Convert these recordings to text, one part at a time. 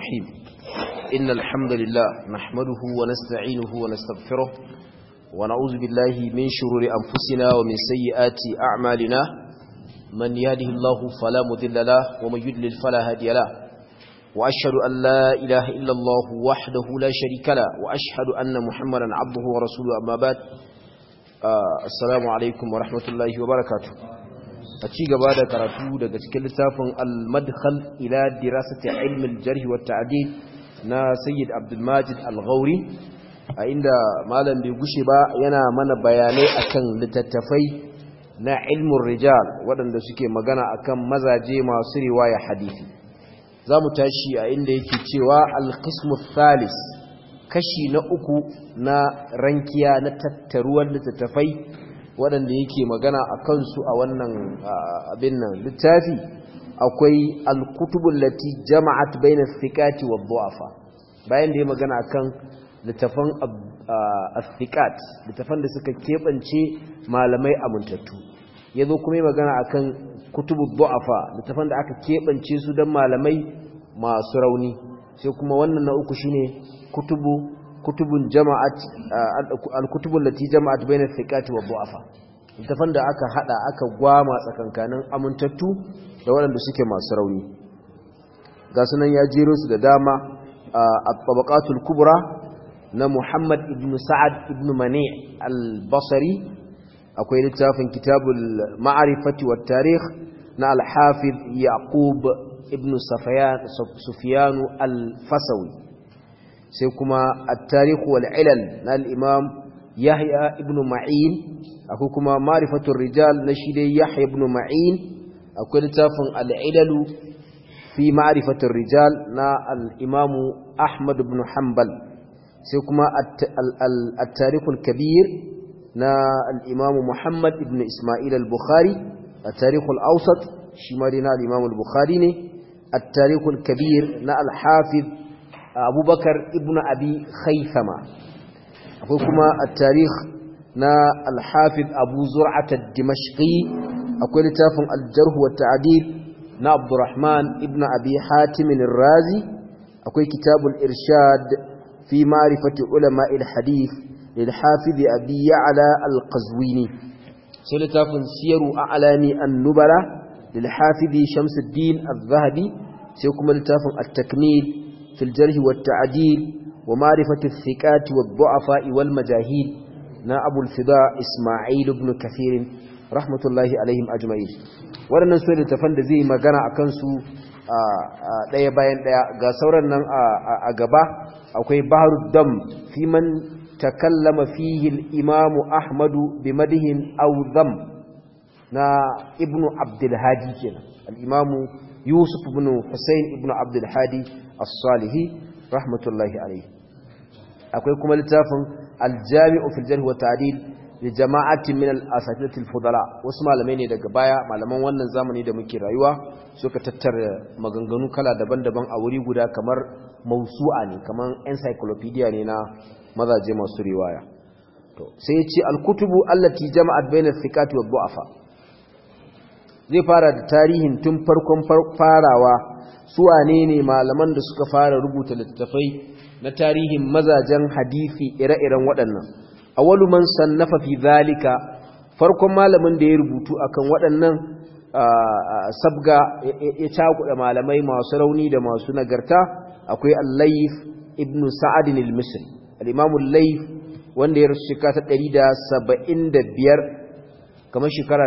الرحيم إن الحمد لله نحمده ونستعينه ونستغفره ونعوذ بالله من شرور أنفسنا ومن سيئات أعمالنا من يهده الله فلا مذل له ومن يدلل فلا هادي له وأشهد أن لا إله إلا الله وحده لا شريك له وأشهد أن محمدا عبده ورسوله أما بعد آه السلام عليكم ورحمة الله وبركاته a ci gaba da karatu daga cikin littafin al-madkhal ila dirasati ilm al-jarh wa ta'dil na sayyid abdul majid al-ghauri a inda malam bai gushe ba yana mana bayanai akan littattafai na ilmun rijal waɗanda suke magana akan mazaje masu riwaya hadisi zamu tashi a inda yake cewa al-qismu thalis kashi na uku na rankiya na tattaruwar littattafai waɗanda yake magana a kansu a wannan abin nan littafi akwai alkutubun lati jama'at bayna thiqati wa du'afa bayan da ya magana akan littafan as-thiqat littafan da suka kebance malamai amintattu yazo kuma ya magana akan kutubud du'afa littafan da aka kebance su dan malamai masu rauni sai kuma wannan na uku shine kutubu kutubun jama'at al-kutubul lati jama'at bayna thiqati wa du'afa littafan da aka hada aka gwama tsakankanin amintattu da waɗanda suke masu rauni ga sunan ya jero su da dama at-tabaqatul kubra na Muhammad ibn Sa'ad ibn Mani' al-Basri akwai littafin kitabul ma'rifati wat tarikh na al-Hafiz Yaqub ibn Sufyan al-Fasawi sai kuma at-tarikh wal ilal na al-imam Yahya ibn Ma'in akwai kuma ma'rifatur rijal na shi dai Yahya ibn Ma'in akwai littafin al-ilal fi ma'rifatur rijal na al-imam Ahmad ibn Hanbal sai kuma at-tarikh al-kabir na al-imam Muhammad ibn Isma'il al-Bukhari at-tarikh al-awsat shi ma dai na al-imam al-Bukhari ne at-tarikh al-kabir na al-hafiz abubakar ibn abi khaithama akwai kuma a tarih na alhafiz abu zur'at dimashqi akwai littafin aljarhu wa ta'dil na abdurrahman ibn abi hatim razi akwai kitabul irshad fi ma'rifati ulama al-hadith lil hafiz abi ya'la al-qazwini sai littafin siyaru a'lami an-nubala lil hafiz shamsuddin az-zahabi sai kuma littafin at-takmil في الجرح والتعديل ومعرفة الثقات والضعفاء والمجاهيل نا أبو الفضاء إسماعيل بن كثير رحمة الله عليهم أجمعين waɗannan su da tafan da zai magana a kansu ɗaya bayan ɗaya ga sauran nan a gaba akwai baharu dam fi man takallama fihi al-imamu ahmadu bi madihin aw dham na ibnu abdul hadi kenan al-imamu yusuf ibn husayn ibn abdul hadi as-salihi rahmatullahi alayhi akwai kuma littafin al-jami'u fil jarh wa ta'dil li jama'atin min al-asatidatil fudala wasu malamai ne daga baya malaman wannan zamani da muke rayuwa suka tattara maganganu kala daban-daban a wuri guda kamar mausu'a ne kamar encyclopedia ne na mazaje masu riwaya to sai ya ce al-kutubu allati jama'at bayna thiqati wa du'afa zai fara da tarihin tun farkon farawa su wane ne malaman da suka fara rubuta littattafai na tarihin mazajen hadisi ire-iren waɗannan awwalu man sannafa fi zalika farkon malamin da ya rubutu akan waɗannan sabga ya cakuɗa malamai masu rauni da masu nagarta akwai al-layth ibn sa'ad al-misri al-imam al-layth wanda ya rasu shekara ta 175 kamar shekara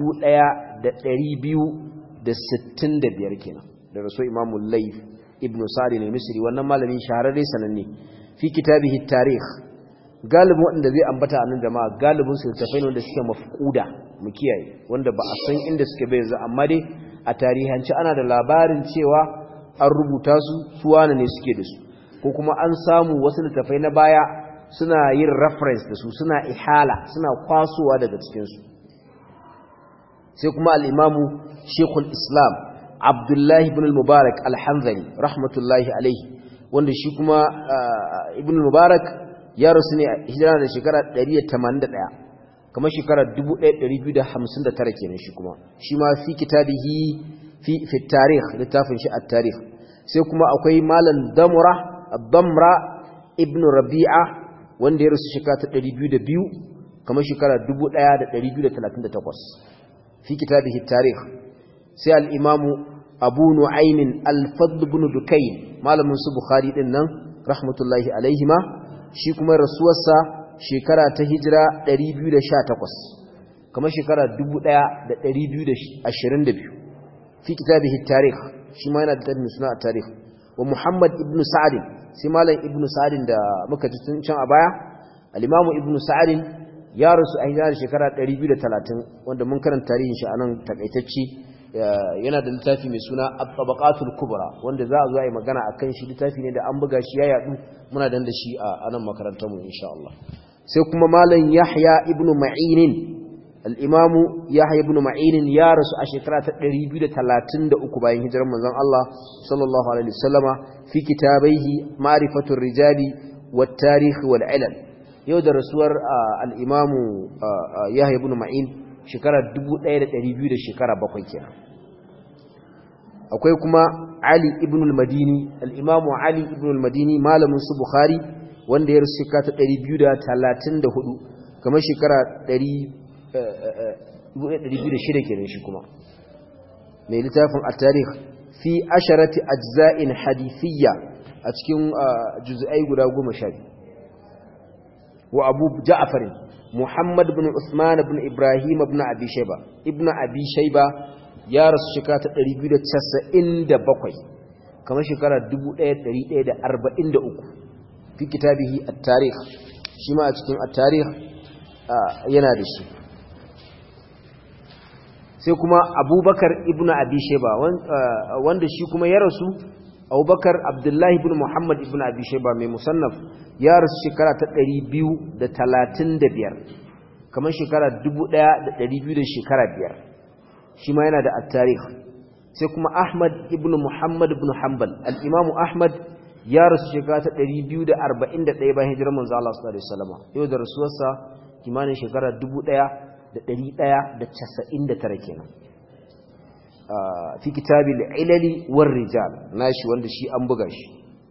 1265 kenan da rasu imamu laif ibn sa'adin al-misri wannan malamin shahararre sananne fi kitabihi tarikh galibin wanda zai ambata a nan jama'a galibin su tafai ne wanda suke mafquda mu kiyaye wanda ba a san inda suke bai yanzu amma dai a tarihanci ana da labarin cewa an rubuta su su wane ne suke da su ko kuma an samu wasu littafai na baya suna yin reference da su suna ihala suna kwasowa daga cikin su sai kuma al-imamu shekul islam abdullahi ibn al-mubarak al-hanzali rahmatullahi alaihi wanda shi kuma ibn al-mubarak ya rasu ne hijira da shekara 181 kamar shekara 1259 kenan shi kuma shi ma fi kitabihi fi fi tarikh littafin shi at-tarikh sai kuma akwai malam damra damra ibn rabi'a wanda ya rasu shekara ta 202 kamar shekara 1238 fi kitabihi tarikh sai al-imamu abu nu'aymin al-fadl ibn dukayn malamin su bukhari din nan rahmatullahi alaihima shi kuma rasuwarsa shekara ta hijira 218 kamar shekara 1222 fi kitabihi tarikh shi ma yana da tabbin suna a tarikh wa muhammad ibn sa'd sai malam ibn sa'd da muka ji tun can a baya al-imamu ibn sa'd ya rasu a hijira shekara 230 wanda mun karanta tarihin shi anan takaitacce yana da littafi mai suna at-tabaqatul kubra wanda za a zo a yi magana akan shi littafi ne da an buga shi ya yadu muna dan da shi a nan makarantar mu insha Allah sai kuma malam Yahya ibn Ma'in al-Imam Yahya ibn Ma'in ya rasu a shekara ta 233 bayan hijirar manzon Allah sallallahu alaihi wasallama fi kitabaihi ma'rifatur rijali wat tarikh wal ilal yau da rasuwar al-Imam Yahya ibn Ma'in shekara 1200 da shekara bakwai kenan akwai kuma Ali ibn al-Madini al-Imam Ali ibn al-Madini malamin su Bukhari wanda ya rasu shekara ta 234 kamar shekara 206 kenan shi kuma mai littafin at-tarikh fi asharati ajza'in hadithiyya a cikin juz'ai guda 12 wa Abu Ja'far Muhammad ibn Usman ibn Ibrahim ibn Abi Shayba ibn Abi Shayba ya rasu shekara ta 297 kamar shekara 1143 fi kitabihi at-tarikh shi ma a cikin at-tarikh yana da shi sai kuma Abubakar ibn Abi Shayba wanda shi kuma ya rasu Abubakar Abdullahi ibn Muhammad ibn Abi Shayba mai musannaf ya rasu shekara ta 235 kamar shekara 1200 da shekara biyar shi ma yana da at-tarikh sai kuma Ahmad ibn Muhammad ibn Hanbal al-Imam Ahmad ya rasu shekara ta 241 bayan hijirar manzo Allah sallallahu alaihi wasallam yau da rasuwarsa kimanin shekara 1199 kenan fi kitabil ilali war rijal nashi wanda shi an buga shi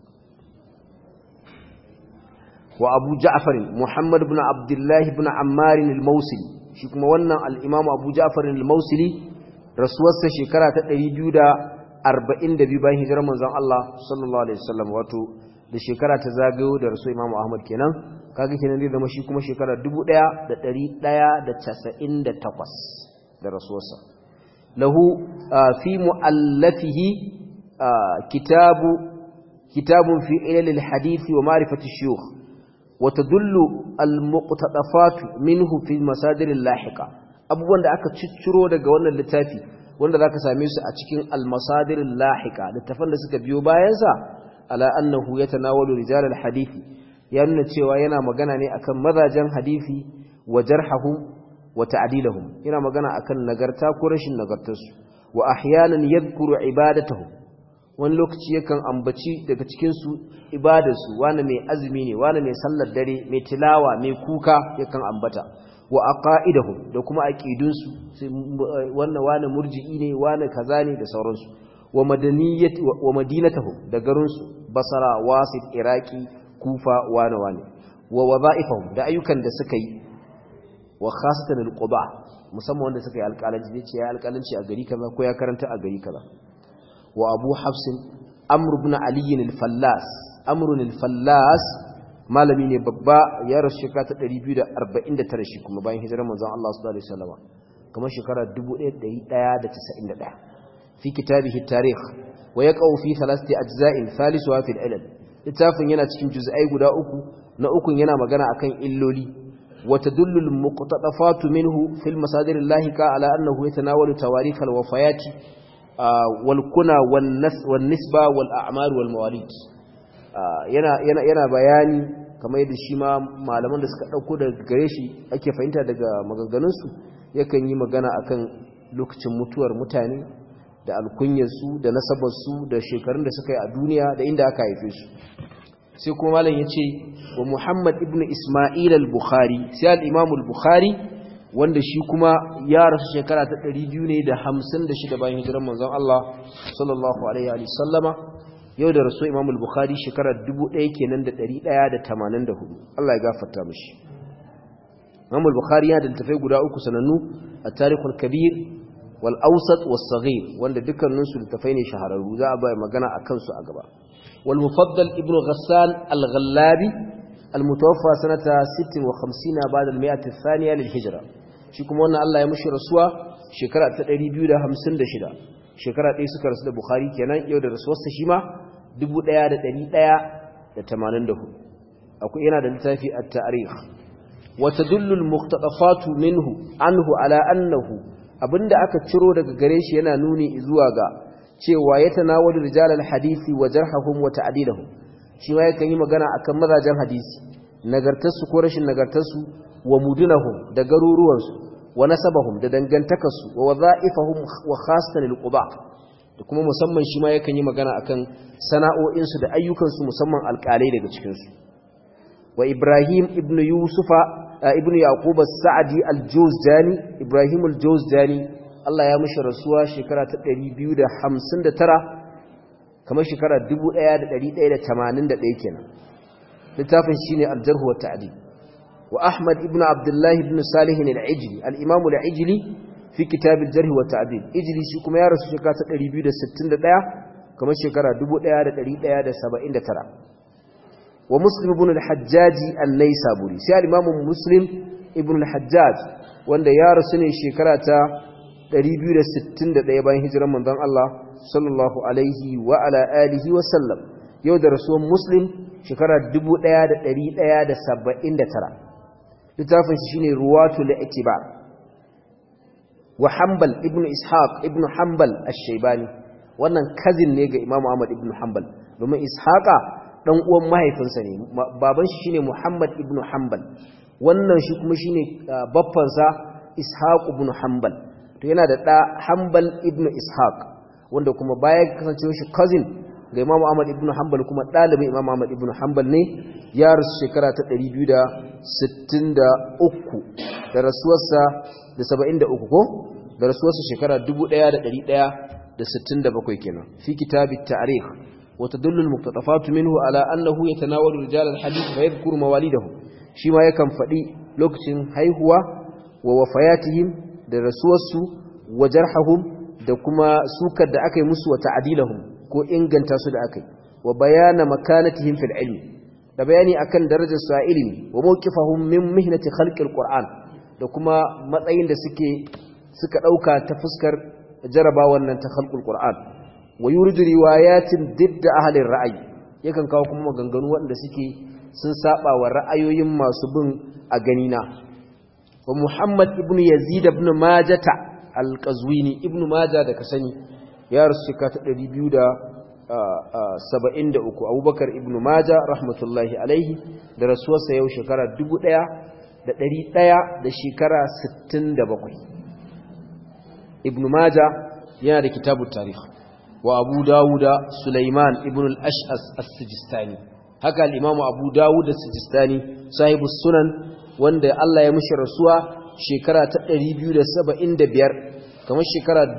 wa Abu Ja'far Muhammad ibn Abdullah ibn Ammar al-Mawsili shi kuma wannan al-Imam Abu Ja'far al-Mawsili rasuwarsa shekara ta 242 bayan hijirar manzon Allah sallallahu alaihi wasallam wato da shekara ta zagayo da rasul Imam Ahmad kenan kaga kenan zai zama shi kuma shekara 1198 da rasuwarsa lahu fi muallafihi kitabu kitabun fi ilal al-hadith wa ma'rifati shuyukh wa tadullu al-muqtadafat minhu fi masadir al-lahiqa abubuwan da aka cicciro daga wannan littafi wanda zaka same su a cikin al-masadir al-lahiqa littafan da suka biyo bayan sa ala annahu yatanawalu rijal al-hadisi ya nuna cewa yana magana ne akan mazajen hadisi wa jarhahum wa ta'dilahum yana magana akan nagarta ko rashin nagartarsu wa ahyanan yadhkuru ibadatuhum wani lokaci yakan ambaci daga cikin su ibadarsu wani mai azumi ne wani mai sallar dare mai tilawa mai kuka yakan ambata wa aqaidahum da kuma aqidunsu wannan wani murji'i ne wani kaza ne da sauransu wa madaniyat wa madinatuhum da garinsu basara wasit iraki kufa wani wani wa wadha'ifahum da ayyukan da suka yi wa khasatan alquba musamman wanda suka yi alƙalanci zai ce ya alƙalanci a gari kaza ko ya karanta a gari kaza wa abu hafsin amr ibn ali al-fallas amr al-fallas malami ne babba ya rasu shekara ta 249 shi kuma bayan hijirar manzon Allah sallallahu alaihi wasallam kamar shekara 1191 fi kitabihi tarikh wa yaqau fi thalathati ajza'in thalisuha fi al-ilal littafin yana cikin juz'ai guda uku na ukun yana magana akan illoli wa tadullu al-muqtadafat minhu fi al-masadir al-lahiqa ala annahu yatanawalu tawarikh al-wafayat wal kuna wan nisba wal a'mar wal mawalid yana yana yana bayani kamar yadda shi ma malaman da suka dauko daga gare shi ake fahimta daga maganganun su yakan yi magana akan lokacin mutuwar mutane da alkunyarsu da nasabarsu da shekarun da suka yi a duniya da inda aka haife su sai kuma malam ya ce wa muhammad ibn ismail al-bukhari sai al-imam al-bukhari wanda shi kuma ya rasu shekara ta 200 ne da 56 bayan hijirar manzon Allah sallallahu alaihi wa sallama yau da rasu imam al-bukhari shekarar 1000 kenan da 184 Allah ya gafarta mishi imam al-bukhari yana da littafai guda uku sanannu at-tarikhul kabir wal awsat was saghir wanda dukkanin su littafai ne shahararru za a bai magana akan su a gaba wal mufaddal ibnu ghassan al-ghallabi al-mutawaffa sanata 56 ba'da al-mi'ah ath-thaniya lil-hijra shi kuma wannan Allah ya mushi rasuwa shekara ta 256 shekara ɗaya suka rasu da bukhari kenan yau da rasuwarsa shi ma 1184 akwai yana da littafi a tarikh wata dullul muqtadafatu minhu anhu ala annahu abinda aka ciro daga gare shi yana nuni zuwa ga cewa ya tanawalu rijalal hadisi wa jarhahum wa ta'dilahum shi ma yakan yi magana akan mazajen hadisi nagartarsu ko rashin nagartarsu wa mudunahum da garuruwansu wa nasabahum da dangantakarsu wa wadha'ifahum wa khassatan alquba da kuma musamman shi ma yakan yi magana akan sana'o'insu da ayyukansu musamman alƙalai daga cikin su wa Ibrahim ibn Yusufa ibn Yaqub as-Sa'di al-Jawzani Ibrahim al-Jawzani Allah ya mishi rasuwa shekara ta 259 kamar shekara 1181 kenan littafin shine al-Jarh wa Ta'dil وأحمد ابن عبد الله بن صالح العجلي الإمام العجلي في كتاب الجرح والتعديل إجلي شكما يارس شكاة الريبيو دا ستين دا كما شكرا دبو دا دا دا دا سبعين دا ترى ومسلم ابن الحجاج النيسابوري سيال الإمام مسلم ابن الحجاج وان يارس شكرا ريبيو دا ستين دا دا باين هجرا من ذن الله صلى الله عليه وعلى آله وسلم يو دا رسول مسلم شكرا دبو دا دا دا دا سبعين دا ترى littafin shi shine ruwatul i'tibar wa hanbal ibnu ishaq ibnu hanbal ash-shaybani wannan cousin ne ga imamu ahmad ibnu hanbal domin ishaqa dan uwan mahaifinsa ne baban shi shine muhammad ibnu hanbal wannan shi kuma shine babban sa ishaq ibnu hanbal to yana da da hanbal ibnu ishaq wanda kuma baya kasancewa shi cousin ga Imam Ahmad ibn Hanbal kuma ɗalibin Imam Ahmad ibn Hanbal ne ya rasu shekara ta 263 da rasuwarsa da 73 ko da rasuwarsa shekara 1167 kenan fi kitabit ta'rikh wa tadullu al-muqtatafat minhu ala annahu yatanawalu rijal al-hadith fa yadhkuru mawalidahum shi ma yakan faɗi lokacin haihuwa wa wafayatihim da rasuwarsu wa jarhahum da kuma sukar da aka yi musu wa ta'dilahum ko inganta su da aka yi wa bayana makanatihim fil ilmi da bayani akan darajar su a ilimi wa mawqifahum min mihnati khalqil qur'an da kuma matsayin da suke suka dauka ta fuskar jaraba wannan ta khalqul qur'an wa yuridu riwayatin didda ahli ra'ayi yakan kawo kuma maganganu waɗanda suke sun saba wa ra'ayoyin masu bin a ganina wa muhammad ibn yazid ibn majata al-qazwini ibn majah da ka sani ya rasu shekara ta ɗari biyu da saba'in da uku abubakar ibn maja rahmatullahi alaihi da rasuwarsa yau shekara dubu ɗaya da ɗari ɗaya da shekara sittin da bakwai ibn maja yana da kitabu tarih wa abu dawuda sulaiman ibn al-ash'as as-sijistani haka al-imamu abu dawud as-sijistani sahibu sunan wanda Allah ya mishi rasuwa shekara ta ɗari biyu da saba'in da biyar kamar shekara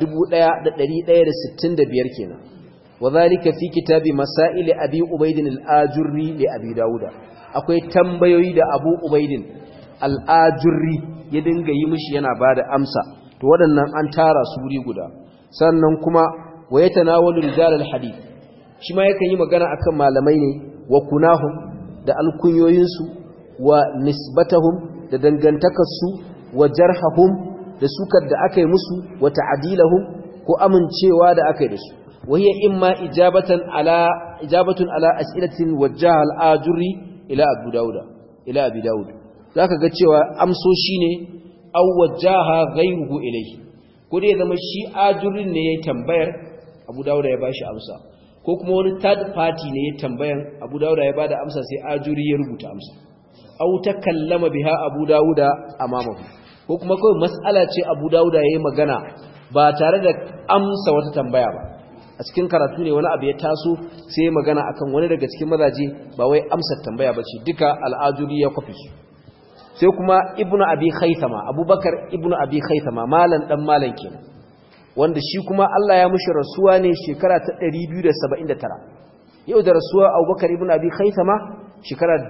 1165 kenan wadhalika fi kitabi masail abi ubaidin al-ajurri li abi dauda akwai tambayoyi da abu ubaidin al-ajurri ya dinga yi mishi yana bada amsa to waɗannan an tara su wuri guda sannan kuma wa yatanawalu rijal al-hadith shi ma yakan yi magana akan malamai ne wa kunahum da alkunyoyinsu wa nisbatahum da dangantakarsu wa jarhahum da sukar da aka yi musu wa ta'dilahum ko amincewa da aka yi da su wahiya imma ijabatan ala ijabatun ala as'ilatin wajjaha al-ajuri ila abu dauda ila abi daud zaka ga cewa amsoshi ne aw wajjaha ghayruhu ilayhi ko dai zama shi ajurin ne yayin tambayar abu dauda ya bashi amsa ko kuma wani third party ne ya tambayan abu dauda ya bada amsa sai ajuri ya rubuta amsa aw takallama biha abu dauda amamahu ko kuma kawai mas'ala ce abu dauda yayi magana ba tare da amsa wata tambaya ba a cikin karatu ne wani abu ya taso sai magana akan wani daga cikin mazaje ba wai amsar tambaya ba ce duka al'ajuri ya kwafi su sai kuma ibnu abi khaythama abubakar ibnu abi khaythama malan dan malan kenan wanda shi kuma Allah ya mushi rasuwa ne shekara ta 279 yau da rasuwa abubakar ibn abi khaisama shekara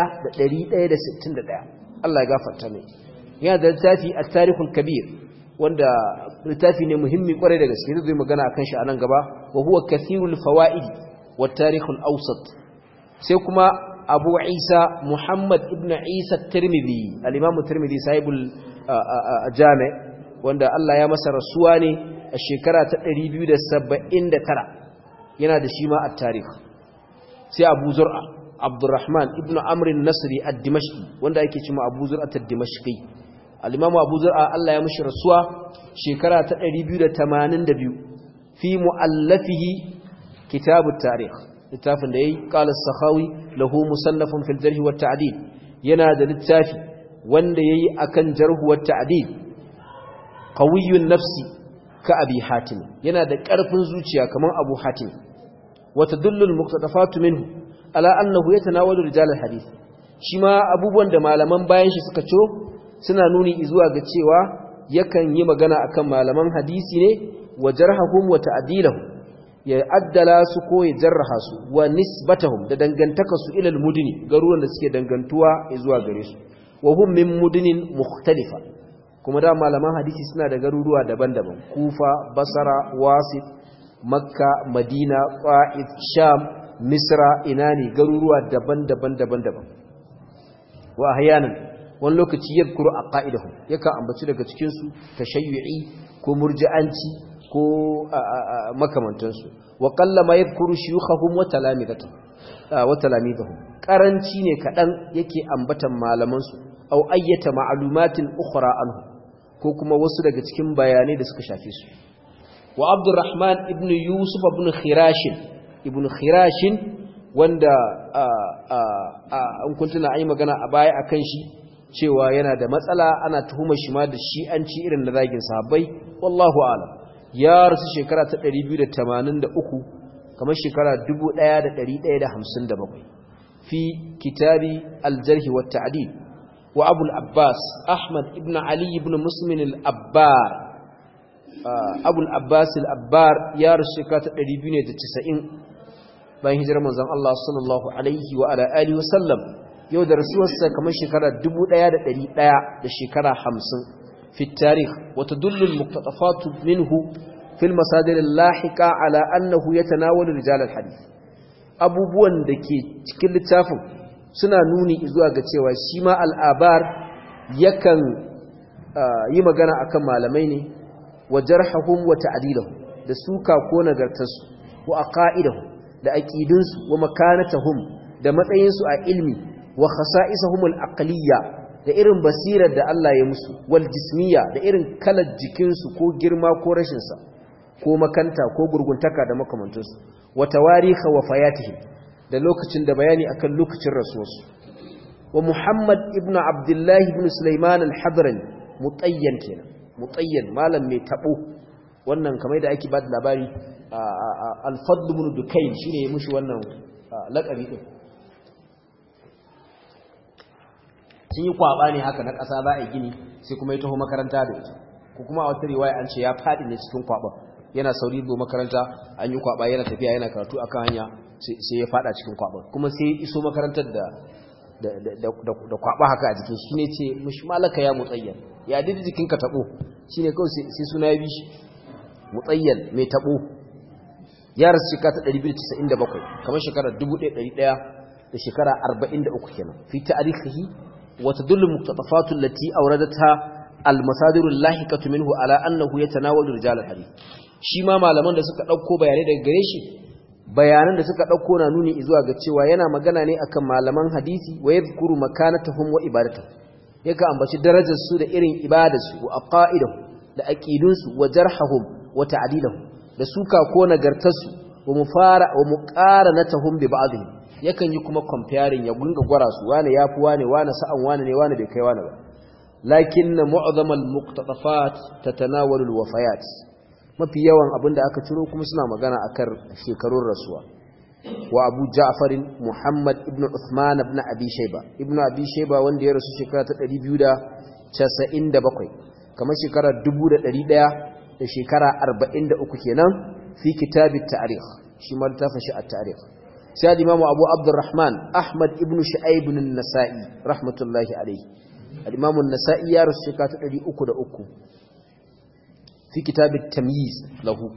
1161 Allah ya gafarta mai yana da littafi at-tarikhul kabir wanda littafi ne muhimmi kwarai da gaske zai magana akan shi a nan gaba wa huwa kathirul fawaid wa tarikhul awsat sai kuma abu isa muhammad ibn isa tirmidhi al-imam tirmidhi sahibul jami' wanda Allah ya masa rasuwa ne a shekara ta 279 yana da shi ma at-tarikh sai abu zur'a abdurrahman ibn amr an-nasri ad-dimashqi wanda yake cewa abu zur'a ad-dimashqi al-imam abu zur'a Allah ya mishi rasuwa shekara ta 282 fi muallafihi kitab at-tarikh littafin da yayi qala as-sakhawi lahu musannafun fil jarh wa ta'dil yana da littafi wanda yayi akan jarh wa ta'dil qawiyyun nafsi ka abi hatim yana da ƙarfin zuciya kaman abu hatim wa tadullu al-muqtadafat minhu ala annahu yatanawalu rijal al-hadith shi ma abubuwan da malaman bayan shi suka co suna nuni zuwa ga cewa yakan yi magana akan malaman hadisi ne wa jarhahum wa ta'dilahum ya addala su ko ya jarraha su wa nisbatahum da dangantaka su ila al-mudni garuruwan da suke dangantuwa zuwa gare su wa hum min mudnin mukhtalifa kuma da malaman hadisi suna da garuruwa daban-daban kufa basara wasit makka madina qa'id sham misra inani garuruwa daban-daban daban-daban wa ahyanan wani lokaci yadhkuru aqaidahum yakan ambaci daga cikin su tashayyu'i ko murji'anci ko makamantansu wa qallama yadhkuru shuyukhahum wa talamidatuhum wa talamidahum karanci ne kadan yake ambatan malaman su aw ayyata ma'lumatin ukhra anhu ko kuma wasu daga cikin bayanai da suka shafe su wa abdurrahman ibn yusuf ibn khirash ibn khirash wanda an kuntuna ayi magana a baya akan shi cewa yana da matsala ana tuhumar shi ma da shi'anci irin na zagin sahabbai wallahu a'lam ya rasu shekara ta 283 kamar shekara 1157 fi kitabi al-jarh wa ta'dil wa abu al-abbas ahmad ibn ali ibn muslim al-abbar abu al-abbas al-abbar ya rasu shekara ta 290 bayan hijirar manzon Allah sallallahu alaihi wa ala alihi wa sallam yau da rasuwarsa kamar shekara 1100 da shekara 50 في التاريخ وتدل المقتطفات منه في المصادر اللاحقة على أنه يتناول رجال الحديث abubuwan da ke cikin littafin suna nuni zuwa ga cewa shi ma al'abar yakan yi magana akan malamai ne wa jarhahum wa ta'dilahum da suka ko nagartarsu wa aqaidahum da aqidunsu wa makanatahum da matsayinsu a ilmi wa khasa'isahum al-aqliyya da irin basirar da Allah ya musu wal jismiya da irin kalar jikinsu ko girma ko rashinsa ko makanta ko gurguntaka da makamantansu wa tawariha wa fayatihim da lokacin da bayani akan lokacin rasuwarsu wa Muhammad ibn Abdullah ibn Sulaiman al-Hadrani mutayyan kenan mutayyan malam mai tabo wannan kamar da ake ba da labari al-Fadl ibn Dukayn shine ya mushi wannan laqabi din sun yi kwaba ne haka na ƙasa za a yi gini sai kuma ya taho makaranta da ita ko kuma a wata riwaya an ce ya faɗi ne cikin kwaban yana sauri zo makaranta an yi kwaba yana tafiya yana karatu akan hanya sai ya faɗa cikin kwaban kuma sai iso makarantar da da kwaba haka a jikin shi ne ce mushi malaka ya mutsayyan ya didi jikinka tabo shine kawai sai suna ya bi shi mutsayyan mai tabo ya rasu shekara ta 297 kamar shekara 1100 da shekara 43 kenan fi ta'arifihi وتدل المقتطفات التي أوردتها المصادر اللاحقة منه على أنه يتناول رجال الحديث shi ma malaman da suka ɗauko bayanai daga gare shi bayanan da suka ɗauko na nuni zuwa ga cewa yana magana ne akan malaman hadisi wa yadhkuru makanatahum wa ibadatuhum yaka ambaci darajar su da irin ibadar su wa aqaidahum da aqidun su wa jarhahum wa ta'dilahum da suka ko nagartar su wa mufara wa muqaranatuhum bi ba'dihim yakan yi kuma comparing ya gunga gwara su wane yafi wane wane sa'an wane ne wane bai kai wane ba lakin mu'azzam al-muqtadafat tatanawalu al-wafayat mafi yawan abinda aka ciro kuma suna magana akan shekarun rasuwa wa Abu Ja'far Muhammad ibn Uthman ibn Abi Shayba ibn Abi Shayba wanda ya rasu shekara ta 297 kamar shekara 1100 da shekara 43 kenan fi kitabit ta'rikh shi ma littafin shi at-tarikh sai al-imamu abu abdurrahman ahmad ibn shu'aib ibn an-nasa'i rahmatullahi alayhi al-imamu an-nasa'i ya rasu shekara ta 303 fi kitab at-tamyiz lahu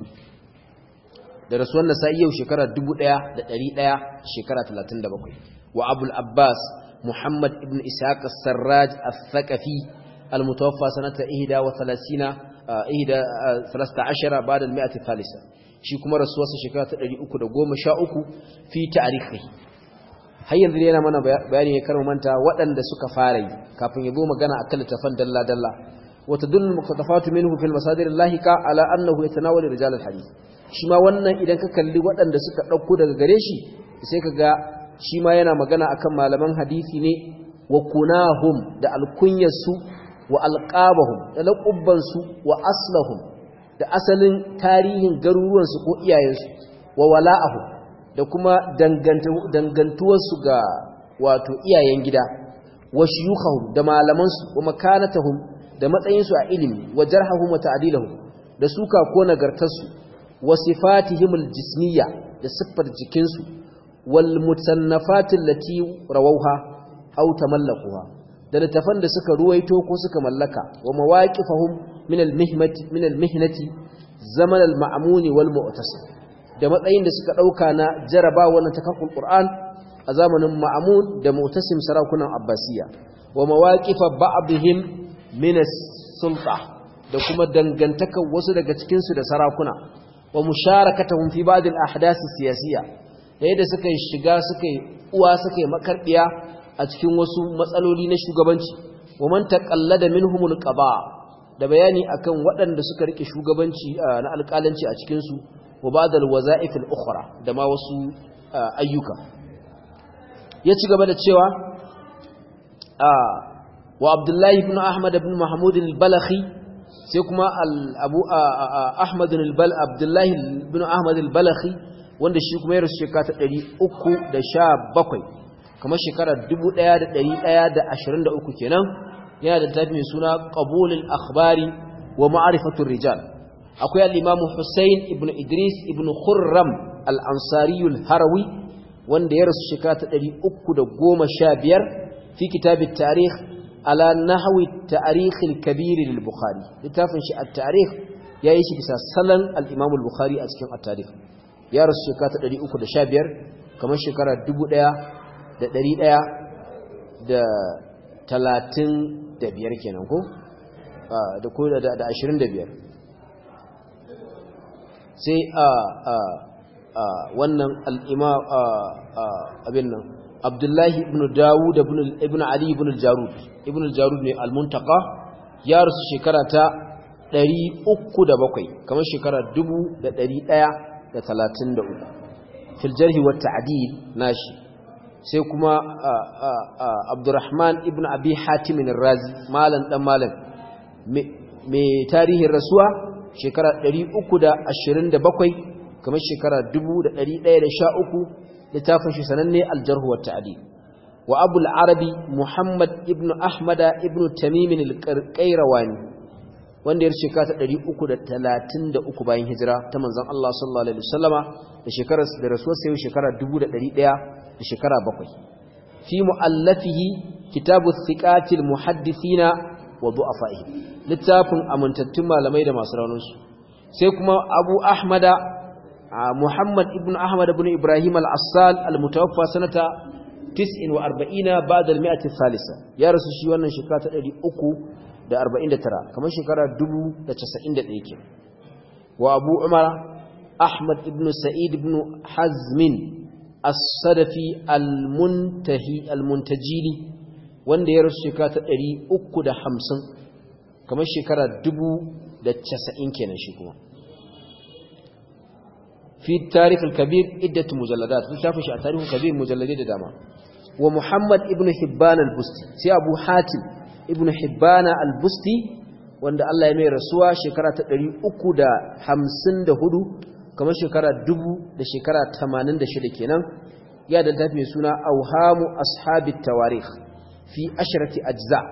da rasuwan nasa'i yau shekara 1100 shekara 37 wa abul abbas muhammad ibn ishaq as-sarraj al-thaqafi al-mutawaffa sanata 31 ihda 13 ba'da al-mi'ati thalitha shi kuma rasuwarsa shekara ta 313 fi ta'rihi har yanzu yana mana bayani ne karin manta waɗanda suka fara yi kafin ya zo magana akan littafan dalla dalla wa tadullu muqtafatu minhu fil masadir al-lahiqa ala annahu yatanawalu rijal al-hadith shi ma wannan idan ka kalli waɗanda suka ɗauko daga gare shi sai ka ga shi ma yana magana akan malaman hadisi ne wa kunahum da alkunyarsu wa alƙabahum da laƙubbansu wa aslahum da asalin tarihin garuruwansu ko iyayensu wa wala'ahum da kuma dangantuwarsu ga wato iyayen gida wa shuyukhahum da malamansu wa makanatahum da matsayinsu a ilimi wa jarhahum wa ta'dilahum da suka ko nagartarsu wa sifatihimul jismiyya da siffar jikinsu wal mutannafatil lati rawauha aw tamallakuha da littafan da suka ruwaito ko suka mallaka wa mawaqifahum min al mihmati min al mihnati zaman al ma'mun wal mu'tasim da matsayin da suka dauka na jaraba wannan takakkul qur'an a zamanin ma'mun da mu'tasim sarakunan abbasiya wa mawaqifa ba'dihim min as-sulta da kuma dangantakar wasu daga cikin su da sarakuna wa musharakatahum fi ba'd al-ahdath as-siyasiyya yadda suka shiga suka uwa suka makarbiya a cikin wasu matsaloli na shugabanci wa man taqallada minhum al-qaba da bayani akan waɗanda suka rike shugabanci na alƙalanci a cikin su wa ba'd al-waza'if al-ukhra da ma wasu ayyuka ya ci gaba da cewa wa Abdullah ibn Ahmad ibn Mahmud al-Balakhi sai kuma abu ahmad abdullahi bin ahmad al-balakhi wanda shi kuma ya rasu shekara ta 317 kamar shekara 1123 kenan yana da tafi mai suna qabulul akhbari wa ma'rifatur rijal akwai al-imamu Hussein ibn Idris ibn Khurram al-Ansari al-Harawi wanda ya rasu shekara ta 315 fi kitab at-tarikh ala nahwi at-tarikh al-kabir lil-Bukhari littafin shi at-tarikh yayi shi bisa salan al-Imam al-Bukhari a cikin at-tarikh ya rasu shekara ta 315 kamar shekara 1100 da talatin da biyar kenan ko da ko da ashirin da biyar sai a wannan al'ima abin nan abdullahi ibn dawud ibn ali ibn al-jarud ibn al-jarud ne al-muntaka ya rasu shekara ta ɗari uku da bakwai kamar shekara dubu da ɗari ɗaya da talatin da uku filjarhi wata adil nashi sai kuma abdurrahman ibn abi hatimin razi malam dan malam mai tarihin rasuwa shekara 327 kamar shekara 1113 littafin shi sananne aljarhu wa ta'dil wa abul arabi muhammad ibn ahmada ibn tamim al-qayrawani wanda ya shekara ta 333 bayan hijira ta manzon Allah sallallahu alaihi wasallama da shekarar da rasuwar sai shekara 1100 da shekara bakwai fi mu'allafihi kitabu thiqatil muhaddithina wa du'afaihi littafin amintattun malamai da masu raunansu sai kuma Abu Ahmada Muhammad ibn Ahmad ibn Ibrahim al-Assal al-mutawaffa sanata 49 ba'da al-mi'ati thalitha ya rasu shi wannan shekara ta 349 kamar shekara 1091 ke wa Abu Umar Ahmad ibn Sa'id ibn Hazmin as-sadafi al-muntahi al-muntajili wanda ya rasu shekara ta 350 kamar shekara 1090 kenan shi kuma fi tarikh al-kabir iddat mujalladat fi shafi shi a tarikh al-kabir mujalladai da dama wa muhammad ibn hibban al-busti sai abu hatim ibn hibban al-busti wanda Allah ya mai rasuwa shekara ta 354 kamar shekara dubu da shekara tamanin da shida kenan ya da tafi mai suna auhamu ashabit tawarikh fi ashrati ajza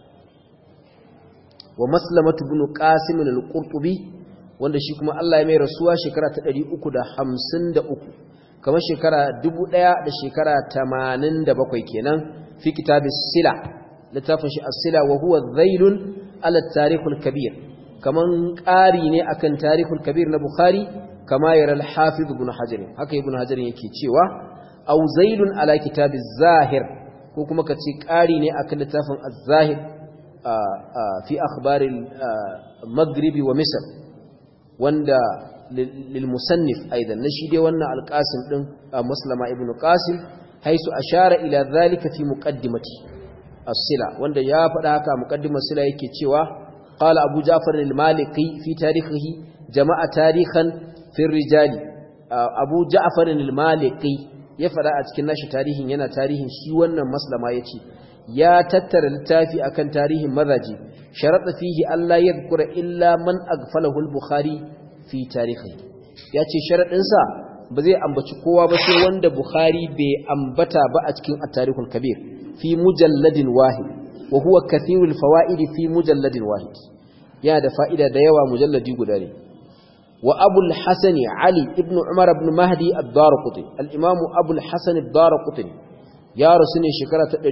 wa maslamatu ibn qasim al-qurtubi wanda shi kuma Allah ya mai rasuwa shekara ta 353 kamar shekara 1000 da shekara 87 kenan fi kitabis sila littafin shi as-sila wa huwa dhailun ala tarikh al-kabir kaman ƙari ne akan tarikh al-kabir na bukhari kama yara al-hafiz ibn hajar haka ibn hajar yake cewa aw zailun ala kitabiz zahir ko kuma kace ƙari ne akan littafin az-zahir fi akhbar al-maghrib wa misr wanda للمصنف أيضا نشيد وانا القاسم دن مسلم ابن قاسم حيث أشار إلى ذلك في مقدمة الصلة وانا يا فداك مقدمة الصلة يكي تشوى قال أبو جعفر المالكي في تاريخه جمع تاريخا في الرجال أبو جعفر المالكي يفدا أتكن ناشي تاريخ ينا تاريخ شي وانا مسلم يتي يا تتر التافي أكن تاريخ مذاجي شرط فيه ألا يذكر إلا من أغفله البخاري fi tarihi ya ce sharaɗinsa ba zai ambaci kowa ba sai wanda Bukhari bai ambata ba a cikin at-tarihul kabir fi mujalladin wahid wa huwa kathirul fawaidi fi mujalladin wahid yana da fa'ida da yawa mujalladi guda ne wa abul hasan ali ibn umar ibn mahdi ad-darqutni al-imam abul hasan ad-darqutni ya rasu ne shekara ta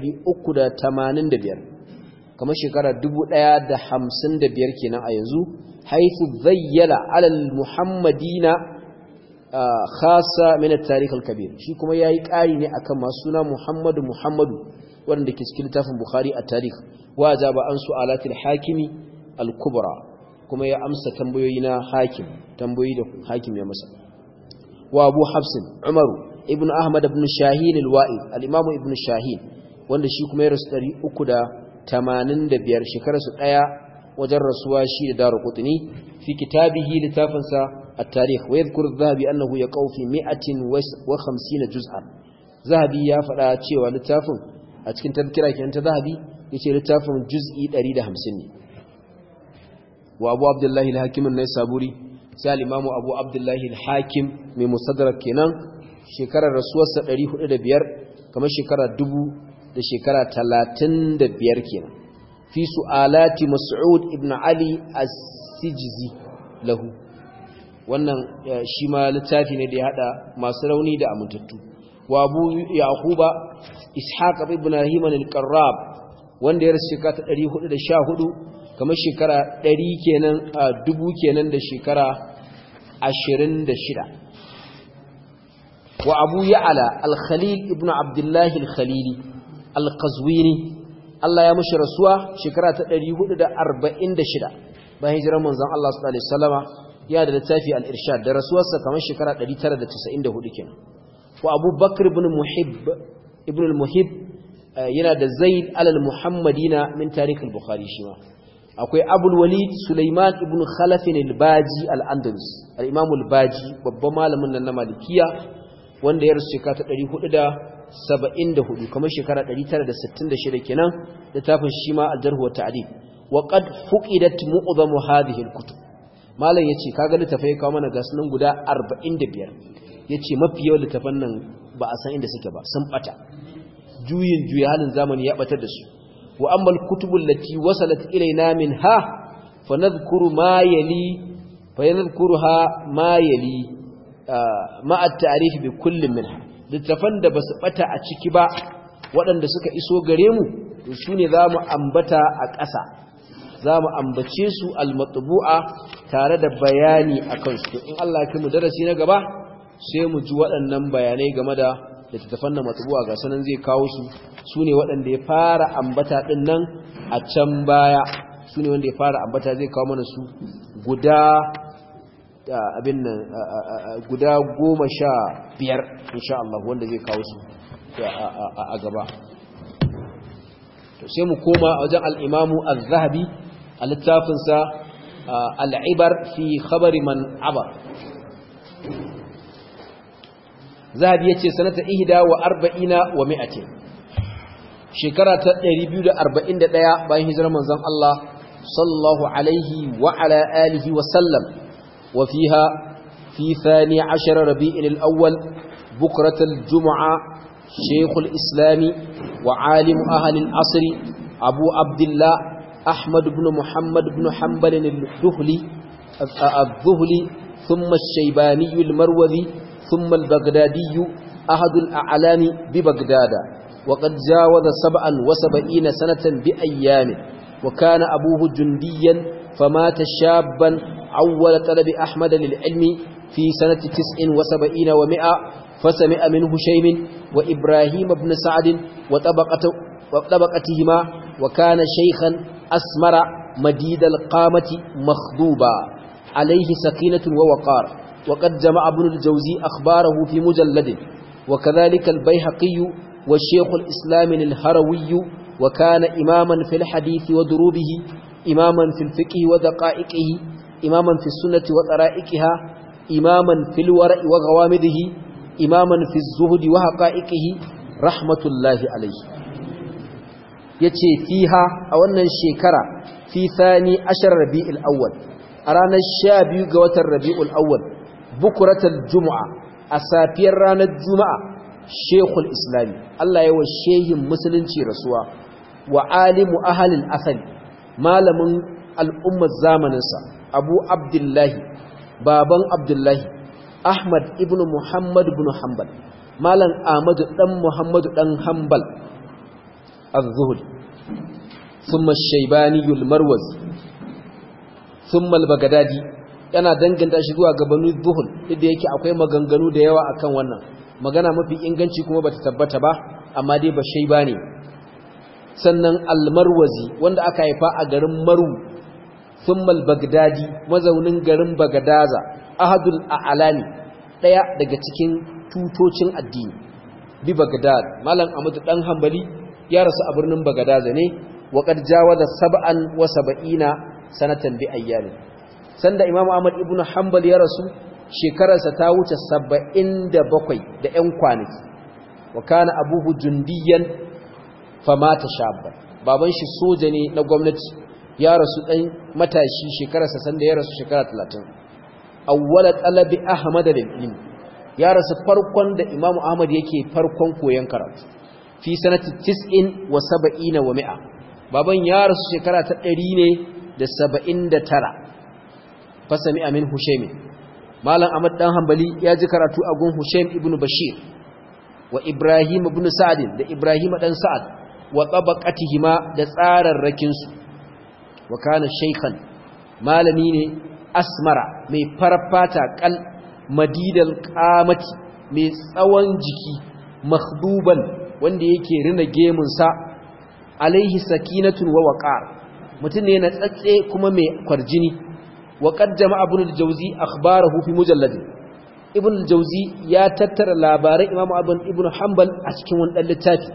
385 kamar shekara 1055 kenan a yanzu حيث ذيل على المحمدين خاصة من التاريخ الكبير شي كما yayi ƙari ne akan masu suna Muhammadu Muhammadu wanda ke cikin littafin Bukhari a tarikh wa jaba an su'alatil hakimi al-kubra kuma ya amsa tambayoyi na hakim tambayoyi da hakim ya masa wa Abu Hafsin Umaru ibn Ahmad ibn Shahin al-Wa'id al-Imam ibn Shahin wanda shi kuma ya rasu 385 shekararsu daya wajen rasuwa shi da daru kutuni fi kitabihi littafinsa at-tarikh wa yadhkuru adh-dhahabi annahu yaqau fi 150 juz'an zahabi ya faɗa cewa littafin a cikin tafkira kenan ta zahabi yace littafin juz'i 150 ne wa abu abdullahi al-hakim an-naisaburi sai al-imam abu abdullahi al-hakim mai musaddarak kenan shekarar rasuwarsa 405 kamar shekara 1000 da shekara 35 kenan في سؤالات مسعود ابن علي السجزي له wannan shi ma littafi ne da ya hada masu rauni da amintattu wa abu yaquba ishaq ibn ibrahim al-qarrab wanda ya rasu shekara 414 kamar shekara 100 kenan a dubu kenan da shekara 26 wa abu ya'la al-khalil ibn abdullah al-khalili al-qazwini Allah ya mushi rasuwa shekara ta 446 bayan hijirar manzon Allah sallallahu alaihi wasallama ya da littafi al-irshad da rasuwarsa kamar shekara 994 kenan wa Abu Bakr ibn Muhibb ibn al-Muhibb yana da Zaid al-Muhammadina min tarikh al-Bukhari shi ma akwai Abul Walid Sulaiman ibn Khalaf al-Baji al-Andalus al-Imam al-Baji babban malamin nan na Malikiya wanda ya rasu shekara ta 474 kamar shekara 966 kenan littafin shi ma al-Jarh wa Ta'dil wa qad fuqidat mu'dhamu hadhihi al-kutub malam yace kaga littafai kawo mana ga sunan guda 45 yace mafi yawan littafan nan ba a san inda suke ba sun bata juyin juya halin zamani ya batar da su wa amma al-kutubul lati wasalat ilaina minha fa nadhkuru ma yali fa yadhkuruha ma yali ma at-ta'rif bi kullin minha littafan da basu bata a ciki ba waɗanda suka iso gare mu to sune zamu ambata a ƙasa zamu ambace su al-matbu'a tare da bayani akan su in Allah ya kai mu darasi na gaba sai mu ji waɗannan bayanai game da littattafan na matbu'a ga sanan zai kawo su sune waɗanda ya fara ambata din nan a can baya sune wanda ya fara ambata zai kawo mana su guda abin nan guda goma sha biyar insha Allah wanda zai kawo su a gaba to sai mu koma wajen al'imamu al-zahabi a littafinsa al'ibar fi khabari man abar zahabi ya ce sanata ihda wa arba'ina wa mi'atin shekara ta 241 bayan hijirar manzon Allah sallallahu alaihi wa ala alihi wa sallam wa fiha fi thani ashara rabi'il al-awwal بكرة الجمعة شيخ الإسلام وعالم أهل العصر أبو عبد الله أحمد بن محمد بن حنبل الذهلي الذهلي ثم الشيباني المروذي ثم البغدادي أحد الأعلام ببغداد وقد جاوز سبعا وسبعين سنة بأيام وكان أبوه جنديا فمات شابا أول طلب أحمد للعلم في سنة تسع وسبعين ومئة فسمع منه شيم وإبراهيم بن سعد وطبقته وطبقتهما وكان شيخا أسمر مديد القامة مخضوبا عليه سكينة ووقار وقد جمع ابن الجوزي أخباره في مجلد وكذلك البيهقي والشيخ الإسلام الهروي وكان إماما في الحديث ودروبه إماما في الفقه ودقائقه إماما في السنة وطرائقها إماما في الورع وغوامده إماما في الزهد وحقائقه رحمة الله عليه yace fiha a wannan shekara fi thani ashar rabi'ul awwal a ranar 12 ga watan rabi'ul awwal bukratul jumu'a a safiyar ranar juma'a shekul islami Allah yawa shehin musulunci rasuwa wa alimu ahalil asali malamin al'ummar zamaninsa abu abdullahi baban abdullahi ahmad ibn muhammad ibn hanbal malam ahmadu dan muhammadu dan hanbal az-zuhri thumma ash-shaybani al-marwazi thumma al-baghdadi yana danganta shi zuwa ga banu zuhul duk da yake akwai maganganu da yawa akan wannan magana mafi inganci kuma bata tabbata ba amma dai ba shayba ne sannan al-marwazi wanda aka haifa a garin maru thumma al-baghdadi mazaunin garin bagadaza ahadul a'lani daya daga cikin tutocin addini bi bagdad malam amadu dan hanbali ya rasu a birnin bagadaza ne wa qad jawaza sab'an wa sab'ina sanatan bi ayyamin sanda imamu ahmad ibnu hanbal ya rasu shekararsa ta wuce 77 da 'yan kwanaki wa kana abuhu jundiyan famata shabban baban shi soja ne na gwamnati ya rasu dan matashi shekararsa sanda ya rasu shekara 30 awwala talabi ahmad al-ilm ya rasu farkon da imamu ahmad yake farkon koyon karatu fi sanati 90 wa 70 wa 100 baban ya rasu shekara ta 100 ne da 79 fasami amin hushaim malam ahmad dan hanbali ya ji karatu a gun hushaim ibn bashir wa ibrahim ibn sa'd da ibrahim dan sa'ad wa tabaqatihima da tsararrakin su wa kana shaykhan malami ne asmara mai farfata kal madidal qamati mai tsawon jiki makhduban wanda yake rina gemun sa alaihi sakinatun wa waqar mutum ne na tsatse kuma mai kwarjini وقد جمع ابن الجوزي اخباره في مجلد ابن الجوزي يا تتر labarai امام ابن ابن حنبل a cikin wani dan littafi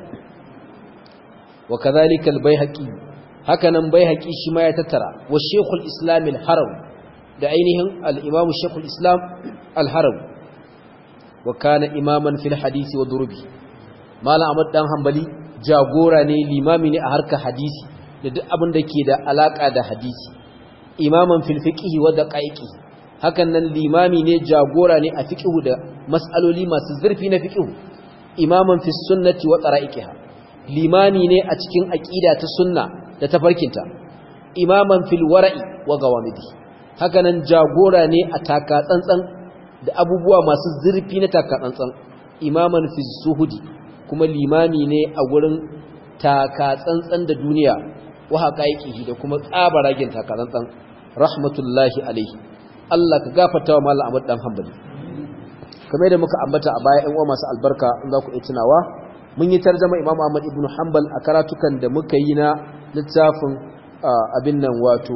وكذلك البيهقي hakanan baihaqi shi ma ya tattara wa shaykhul islam al-haram da ainihin al-imam shaykhul islam al-haram wa kana imaman fil hadisi wa durubi malam ahmad dan hanbali jagora ne limami ne a harkar hadisi da duk abin da ke da alaka da hadisi imaman fil fiqhi wa daqaiqi hakan nan limami ne jagora ne a fiqhu da mas'aloli masu zurfi na fiqhu imaman fis sunnati wa qara'iqiha limami ne a cikin aqida ta sunna da tafarkinta imaman fil wara'i wa gawamidi hakan nan jagora ne a taka tsantsan da abubuwa masu zurfi na taka tsantsan imaman fis zuhudi kuma limami ne a gurin taka tsantsan da duniya wa haqaiqihi da kuma tsabaragen taka tsantsan rahmatullahi alaihi Allah ka gafarta wa Malam Ahmad dan Hanbali kamar da muka ambata a baya ɗan uwa masu albarka in za ku iya tunawa mun yi tarjuma Imam Ahmad ibn Hanbal a karatukan da muka yi na littafin abin nan wato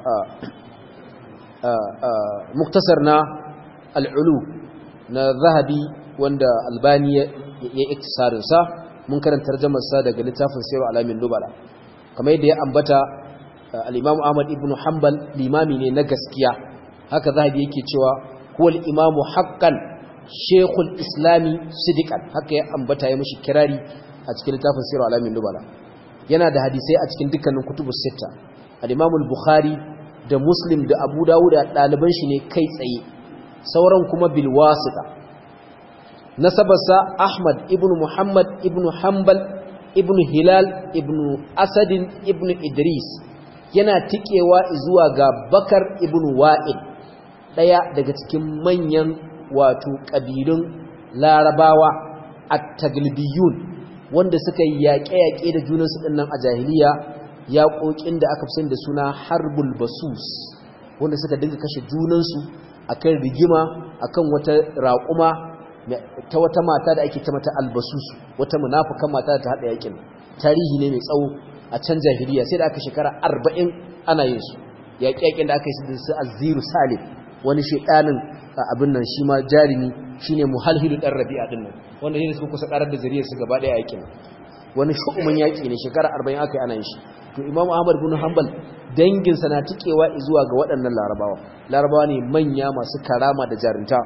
muktasar na al'ulu na zahabi wanda albani ya iktisarin sa mun karanta tarjumar sa daga littafin Sirru Alamin Nubala kamar yadda ya ambata al-Imam Ahmad ibn Hanbal limami ne na gaskiya haka zahabi yake cewa huwa al-imamu haqqan shaykhul islami sidiqan haka ya ambata ya mishi kirari a cikin littafin Sirru Alamin Nubala yana da hadisai a cikin dukkanin kutubus sita al-Imam al-Bukhari da Muslim da Abu Dawud da ɗaliban shi ne kai tsaye sauran kuma bil wasita nasabarsa Ahmad ibn Muhammad ibn Hanbal ibn Hilal ibn Asadin ibn Idris yana tikewa zuwa ga Bakar ibn Wa'il daya daga cikin manyan wato ƙabilun larabawa at-taglibiyun wanda suka yi yaƙe-yaƙe da junansu ɗin nan a jahiliya yaƙoƙin da aka fi da suna harbul basus wanda suka dinga kashe junansu akan rigima akan wata raƙuma ta wata mata da ake ta mata albasusu wata munafukan mata da ta haɗa yaƙin tarihi ne mai tsawo a can jahiliya sai da aka shekara arba'in ana yin su yaƙe-yaƙen da aka yi su aziru salim wani shaɗanin abin nan shi ma jarumi shine muhalhilu ɗan rabi'a ɗin nan wanda ne suka kusa ƙarar da zariyarsu gaba ɗaya yaƙin wani shu'umin yaƙi ne shekara arba'in aka yi ana yin shi to imamu ahmad bin hanbal danginsa na tikewa zuwa ga waɗannan larabawa larabawa ne manya masu karama da jarinta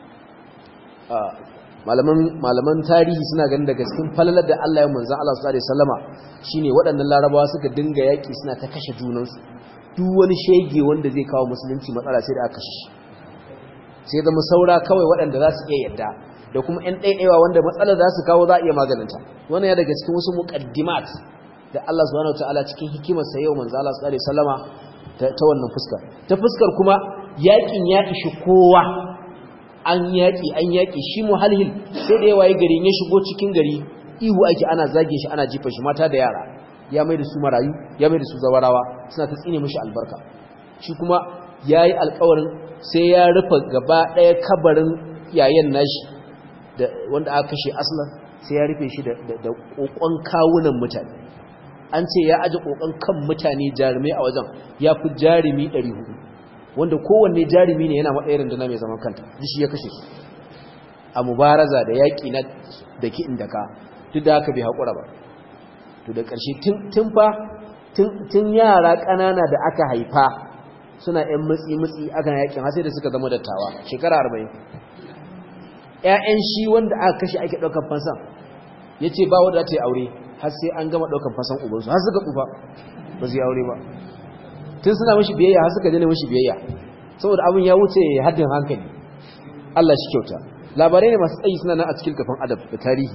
malaman tarihi suna ganin daga cikin falalar da Allah ya manzan Allah sallallahu alaihi wasallama shine waɗannan larabawa suka dinga yaƙi suna ta kashe junansu duk wani shege wanda zai kawo musulunci matsala sai da aka kashe sai zama saura kawai waɗanda za su iya yadda da kuma ƴan ɗaiɗaiwa wanda matsalar za su kawo za a iya maganinta wannan ya daga cikin wasu muqaddimat da Allah subhanahu wataala cikin hikimarsa yau manzo Allah sallallahu alaihi wasallama ta wannan fuskar ta fuskar kuma yakin ya ishi kowa an yaki an yaki shi muhalhil sai da yawa gari ya shigo cikin gari ihu ake ana zage shi ana jifa shi mata da yara ya mai da su marayu ya mai da su zawarawa suna ta tsine mishi albarka shi kuma yayi alƙawarin sai ya rufe gaba ɗaya kabarin yayan nashi da wanda aka kashe aslan sai ya rufe shi da da kokon kawunan mutane an ce ya aji kokon kan mutane jarumai a wajen ya fi jarumi 400 wanda kowanne jarumi ne yana matsayin runduna mai zaman kanta shi ya kashe su a mubaraza da yaƙi na da ki inda ka duk da haka bai haƙura ba to da ƙarshe tun fa tun yara ƙanana da aka haifa suna ‘yan mutsi-mutsi aka yaƙin har sai da suka zama dattawa shekara arba'in ‘ya'yan shi wanda aka kashe ake ɗaukar fansan ya ce ba wadda ta yi aure har sai an gama ɗaukan fasan ubansu har suka tsufa ba su yi aure ba tun suna mashi biyayya har suka jane mashi biyayya saboda abin ya wuce haddin hankali Allah shi kyauta labarai ne masu tsayi suna nan a cikin kafin adab da tarihi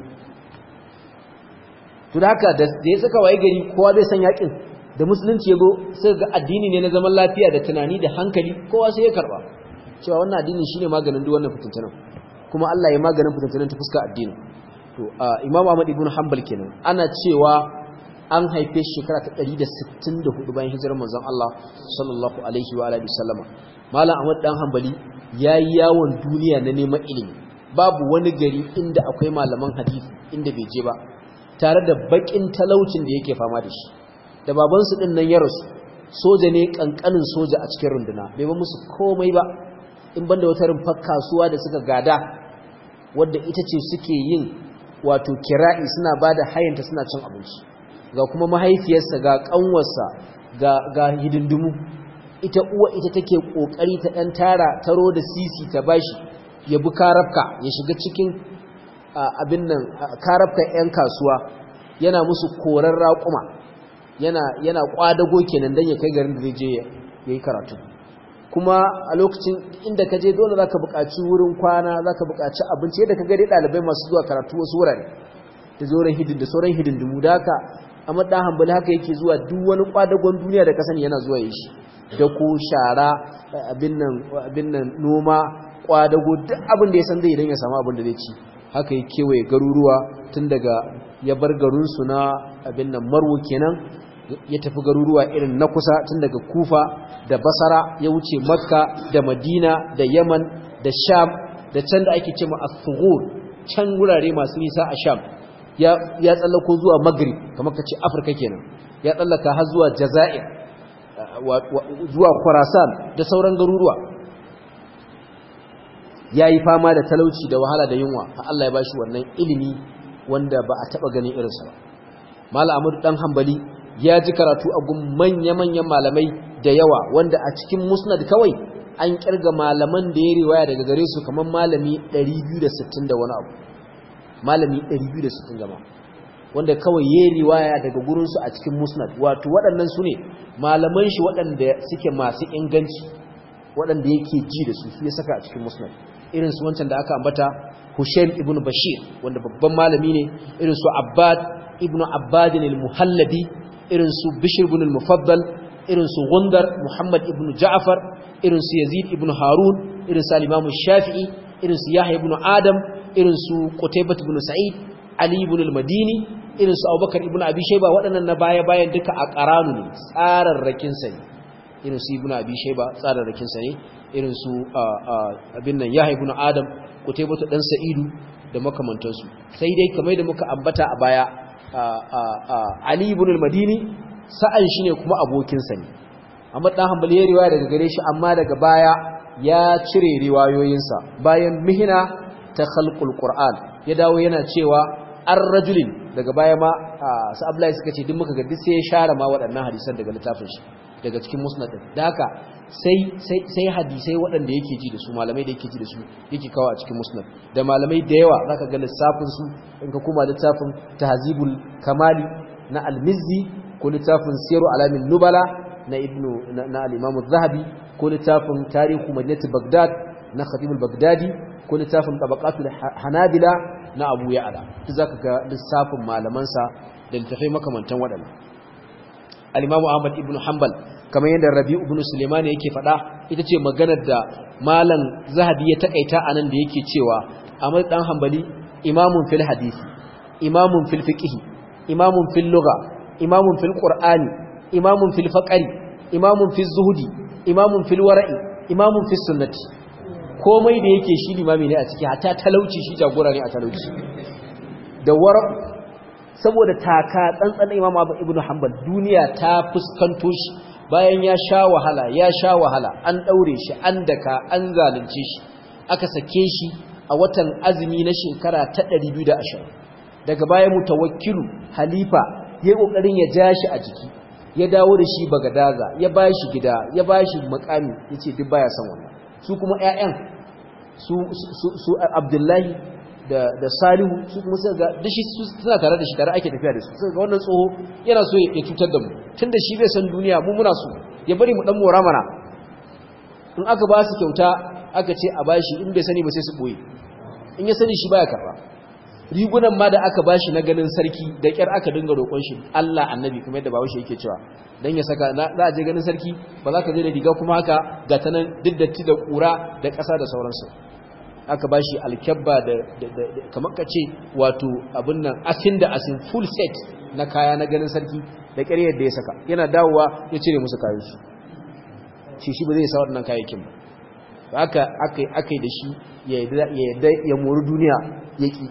to da haka da ya saka waye gari kowa zai san yakin da musulunci ya go sai ga addini ne na zaman lafiya da tunani da hankali kowa sai ya karba cewa wannan addini shine maganin duk wannan fitintunan kuma Allah ya maganin fitintunan ta fuska addini to Imam Ahmad ibn Hanbal kenan ana cewa an haife shi shekara ta 164 bayan hijirar manzon Allah sallallahu alaihi wa alihi wasallama Malam Ahmad dan Hanbali yayi yawon duniya na neman ilimi babu wani gari inda akwai malaman hadisi inda bai je ba tare da bakin talaucin da yake fama da shi da babansu din nan ya rasu soja ne kankanin soja a cikin runduna bai ba musu komai ba in banda wata rumfar kasuwa da suka gada wadda ita ce suke yin wato kira'i suna ba da hayanta suna cin abinci ga kuma mahaifiyarsa ga kanwarsa ga, ga hidindimu ita uwa ita take kokari ta dan tara taro da sisi ta bashi ya bi karafka ya shiga cikin abin nan karafkan 'yan kasuwa yana musu koran raƙuma yana yana kwadago kenan dan ya kai garin da zai je yayi karatu kuma a lokacin inda ka je dole zaka buƙaci wurin kwana zaka buƙaci abinci yadda ka gari ɗalibai masu zuwa karatu wasu wurare da zoren hidin da sauran hidindimu da haka amma dan hambali haka yake zuwa duk wani kwadagon duniya da ka sani yana zuwa yi shi da ko shara abin nan abin nan noma kwadago duk abin da ya san zai idan ya samu abin da zai ci haka ya kewaye garuruwa tun daga ya bar garinsu na abin nan marwo kenan ya tafi garuruwa irin na kusa tun daga kufa da basara ya wuce makka da madina da yaman da sham da can da ake ce ma as-sughur can wurare masu nisa a sham ya ya tsallako zuwa maghrib kamar kace afirka kenan ya tsallaka har zuwa jazair zuwa khurasan da sauran garuruwa yayi fama da talauci da wahala da yunwa Allah ya bashi wannan ilimi wanda ba a taba ganin irinsa ba Malam Ahmad dan Hanbali ya ji karatu a gun manya-manyan malamai da yawa wanda a cikin musnad kawai an kirga malaman da ya riwaya daga gare su kamar malami 260 da wani abu malami 260 gama wanda kawai ya riwaya daga gurinsu a cikin musnad wato waɗannan su ne malaman shi waɗanda suke masu inganci waɗanda yake ji da su su ya saka a cikin musnad irin su wancan da aka ambata Hushaim ibn Bashir wanda babban malami ne irin su Abbad ibn Abbad al-Muhallabi irin su Bishr ibn al-Mufaddal irin su Gundar Muhammad ibn Ja'far irin su Yazid ibn Harun irin su Imam Shafi'i irin su Yahya ibn Adam irin su Qutaybah ibn Sa'id Ali ibn al-Madini irin su Abubakar ibn Abi Shayba waɗannan na baya bayan duka a qaranu ne tsararrakin sa ne irin su ibn Abi Shayba tsararrakin sa ne irin su abin nan Yahya ibn Adam Qutaybah dan Sa'idu da makamantansu sai dai kamar da muka ambata a baya Ali ibn al-Madini sa'an shi ne kuma abokinsa ne amma dan hanbali ya riwaya daga gare shi amma daga baya ya cire riwayoyinsa bayan mihina ta khalqul qur'an ya dawo yana cewa ar-rajulin daga baya ma sa Abdullahi suka ce duk muka ga duk sai ya share ma waɗannan hadisan daga littafin shi daga cikin musnad din da haka sai sai sai hadisai waɗanda yake ji da su malamai da yake ji da su yake kawo a cikin musnad da malamai da yawa zaka ga lissafin su in ka kuma littafin tahzibul kamali na al-mizzi ko littafin siyaru alamin nubala na ibnu na al-imam az-zahabi ko littafin tarihu madinati bagdad na khatib al-baghdadi ko littafin tabaqatul hanabila na abu ya'la duk zaka ga lissafin malaman sa da littafai makamantan wadannan al-imam ahmad ibn hanbal kamar yadda rabi ibn sulaiman yake faɗa ita ce maganar da malam zahabi ya takaita anan da yake cewa ahmad dan hanbali imamun fil hadisi imamun fil fiqh imamun fil lugha imamun fil qur'ani imamun fil faqri imamun fil zuhudi imamun fil wara'i imamun fil sunnati komai da yake shi limami ne a ciki hatta talauci shi jagora ne a talauci da wara saboda taka tsantsan imam abu ibnu hanbal duniya ta fuskanto shi bayan ya sha wahala ya sha wahala an daure shi an daka an zalunce shi aka sake shi a watan azumi na shekara ta 220 daga baya mutawakkilu halifa ya kokarin ya ja shi a jiki ya dawo da shi bagadaza ya ba shi gida ya ba shi makami ya ce duk baya son wannan su kuma 'ya'yan su abdullahi da salihu su kuma suka ga da shi suna tare da shi tare ake tafiya da su suka ga wannan tsoho yana so ya cutar da mu tun da shi bai san duniya mu muna so ya bari mu dan mora mana in aka ba su kyauta aka ce a bashi in bai sani ba sai su boye in ya sani shi baya karba rigunan ma da aka bashi na ganin sarki da kyar aka dinga roƙon shi Allah annabi kuma yadda bawo shi yake cewa dan ya saka za a je ganin sarki ba za ka je da riga kuma haka ga ta nan diddatti da ƙura da ƙasa da sauransu aka bashi alkyabba da kamar ka ce wato abin nan asin da asin full set na kaya na ganin sarki da kyar yadda ya saka yana dawowa ya cire musu kayan su shi shi ba zai sa waɗannan kayayyakin ba aka aka yi da shi ya yadda ya mori duniya ya ƙi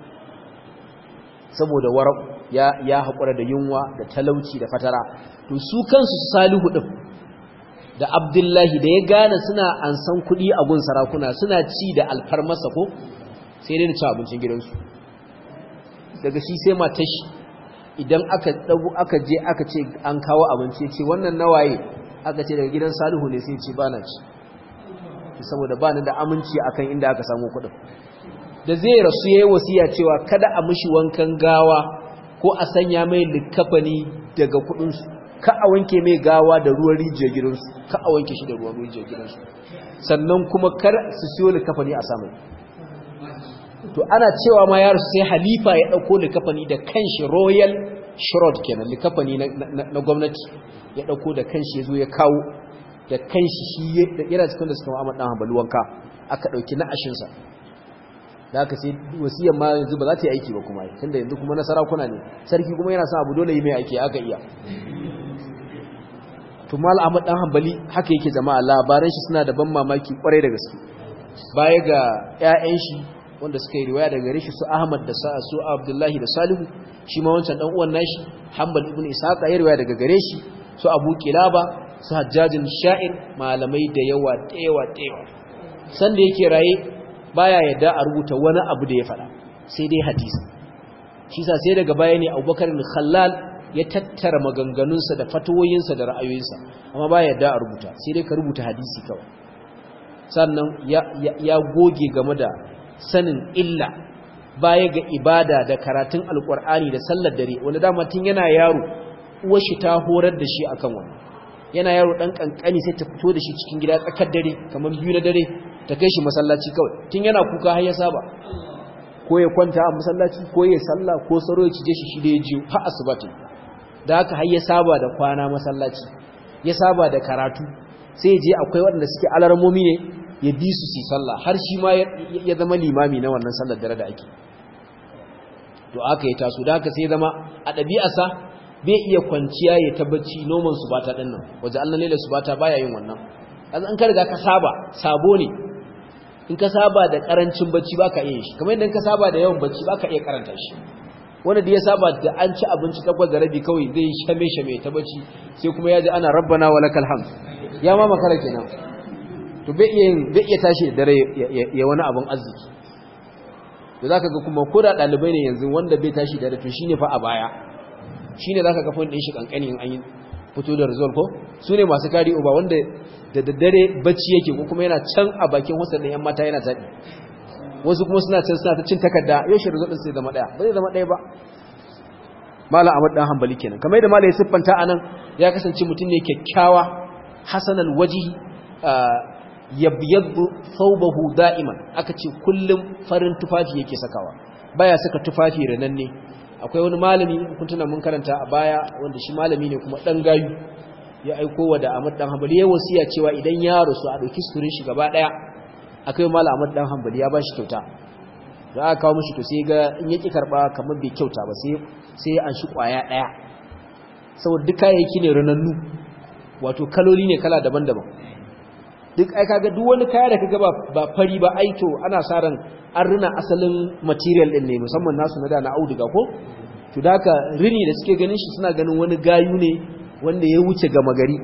saboda warau ya ya haƙura da yunwa da talauci da fatara to su kansu salihu din da abdullahi da ya gane suna ansan kuɗi a gun sarakuna suna ci da alfarmasa ko sai dai da ci abincin gidansu daga shi sai matar shi idan aka dago aka je aka ce an kawo abinci ce wannan nawaye aka ce daga gidan salihu ne sai ce bana ci saboda bani da aminci akan inda aka samu kuɗin da zai rasu ya yi wasiya cewa kada a mishi wankan gawa ko a sanya mai likafani daga kudinsu ka a wanke mai gawa da ruwan rijiyar gidansu ka a wanke shi da ruwan rijiyar gidansu sannan kuma kar su siyo likafani a samun to ana cewa ma yaro sai halifa ya ɗauko likafani da kanshi royal shrod kenan likafani na gwamnati ya ɗauko da kanshi ya zo ya kawo da kanshi shi yana cikin da suka ma'amar ɗan hambalu wanka aka ɗauki na ashinsa da aka sai wasiyar ma yanzu ba za ta yi aiki ba kuma tunda yanzu kuma na sarakuna ne sarki kuma yana sa abu dole yi mai aiki aka iya to mal ahmad dan hanbali haka yake jama'a labaran shi suna da ban mamaki kwarai da gaske baya ga ƴaƴan shi wanda suka yi riwaya daga gare shi su ahmad da sa su abdullahi da salihu shi ma wancan dan uwan nashi hanbal ibn ishaq ya riwaya daga gare shi su abu kilaba su hajjajin sha'ir malamai da yawa da yawa da yawa sanda yake raye baya yadda a rubuta wani abu da ya faɗa sai dai hadisi shi sa sai daga baya ne abubakar khallal ya tattara maganganunsa da fatoyinsa da ra'ayoyinsa amma baya yadda a rubuta sai dai ka rubuta hadisi kawai sannan ya goge game da sanin illa baya ga ibada da karatun alkur'ani da sallar dare wanda dama tun yana yaro uwar shi ta horar da shi akan wannan yana yaro dan kankani sai ta fito da shi cikin gida tsakar dare kamar biyu na dare ta kai shi masallaci kawai tun yana kuka har ya saba ko ya kwanta a masallaci ko ya salla ko saro ya cije shi shi da ya jiyo har asibati da haka har ya saba da kwana masallaci ya saba da karatu sai ya je akwai waɗanda suke alarmomi ne ya bi su su sallah har shi ma ya zama limami na wannan sallar dare da ake to aka yi taso da haka sai zama a ɗabi'arsa bai iya kwanciya ya tabbaci noman su bata ɗin nan waje allah ne da su bata baya yin wannan kaza an ka riga ka saba sabo ne in ka saba da karancin bacci baka iya shi kamar yadda ka saba da yawan bacci baka iya karanta shi wanda da ya saba da an ci abinci takwas da rabi kawai zai shame shame ta bacci sai kuma ya ji ana rabbana wa lakal hamd ya ma makara kenan to bai iya bai iya tashi da dare ya wani abun arziki to zaka ga kuma ko da dalibai ne yanzu wanda bai tashi da dare to shine fa a baya shine zaka ga fon din shi kankani in an yi fito da result ko su ne masu kari uba wanda da daddare bacci yake ko kuma yana can a bakin wasan da yan mata yana taɗi wasu kuma suna can suna ta cin takarda yau shi result din sai zama daya ba zai zama daya ba malam Ahmad dan Hanbali kenan kamar yadda malam ya siffanta anan ya kasance mutum ne kyakkyawa hasanal wajhi yabyaddu thawbahu da'iman aka ce kullum farin tufafi yake sakawa baya saka tufafi rananne akwai wani malami kun tuna mun karanta a baya wanda shi malami ne kuma dan gayu ya aiko wa da Ahmad dan Hanbali ya wasiya cewa idan ya rasu a dauki suturin shi gaba daya akai malam Ahmad dan Hanbali ya bashi kyauta da aka kawo mishi to sai ga in yaki karba kamar bai kyauta ba sai sai an shi kwaya daya saboda duk kayayyaki ne ranannu wato kaloli ne kala daban-daban duk ai kaga duk wani kaya da kaga ba ba fari ba ai to ana sa ran an rina asalin material din ne musamman nasu na da na auduga ko to da haka rini da suke ganin shi suna ganin wani gayu ne wanda ya wuce gama gari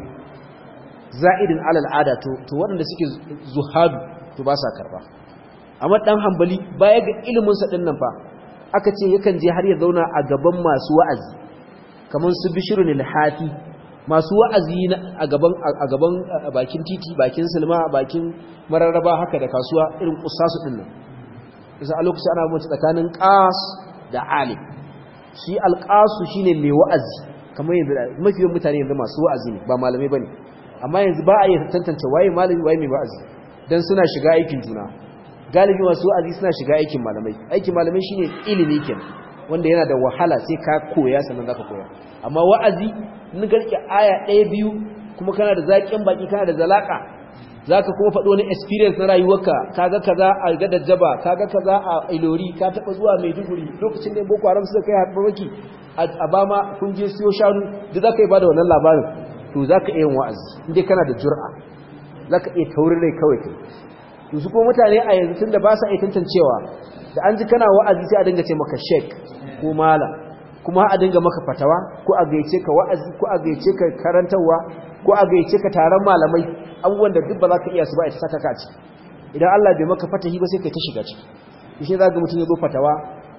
za'idin alal ada to to waɗanda suke zuhadu to ba sa karba amma dan hambali baya ga ilimin sa din nan fa aka ce yakan je har ya zauna a gaban masu wa'azi kaman su bishirun al-hafi masu wa'azi a gaban a gaban bakin titi bakin silma bakin mararraba haka da kasuwa irin kusasu din nan isa a lokacin ana mutu tsakanin qas da alim shi alqasu shine mai wa'azi kamar yanzu mafi yawan mutane yanzu masu wa'azi ne ba malamai bane amma yanzu ba a yi tantance waye malami waye mai wa'azi dan suna shiga aikin juna galibi masu wa'azi suna shiga aikin malamai aikin malamai shine ilimi kenan wanda yana da wahala sai ka koya sannan zaka koya amma wa'azi in garke aya ɗaya biyu kuma kana da zaƙin baki kana da zalaka zaka kuma faɗo wani experience na rayuwarka kaga kaza a ga dajjaba kaga kaza a ilori ka taba zuwa Maiduguri lokacin da Boko Haram suka kai harbarki a bama kun je siyo shanu da zaka yi bada wannan labarin to zaka iya yin wa'azi indai kana da jur'a zaka iya taurin rai kawai kai to su kuma mutane a yanzu tunda ba sa iya tantancewa da an ji kana wa'azi sai a dinga ce maka sheik ko malam kuma a dinga maka fatawa ko a gaice ka wa'azi ko a gaice ka karantarwa ko a gaice ka taron malamai abubuwan da duk ba za ka iya su ba ita saka ka ciki idan Allah bai maka fatahi ba sai kai ta shiga ciki shi za ga mutum ya zo fatawa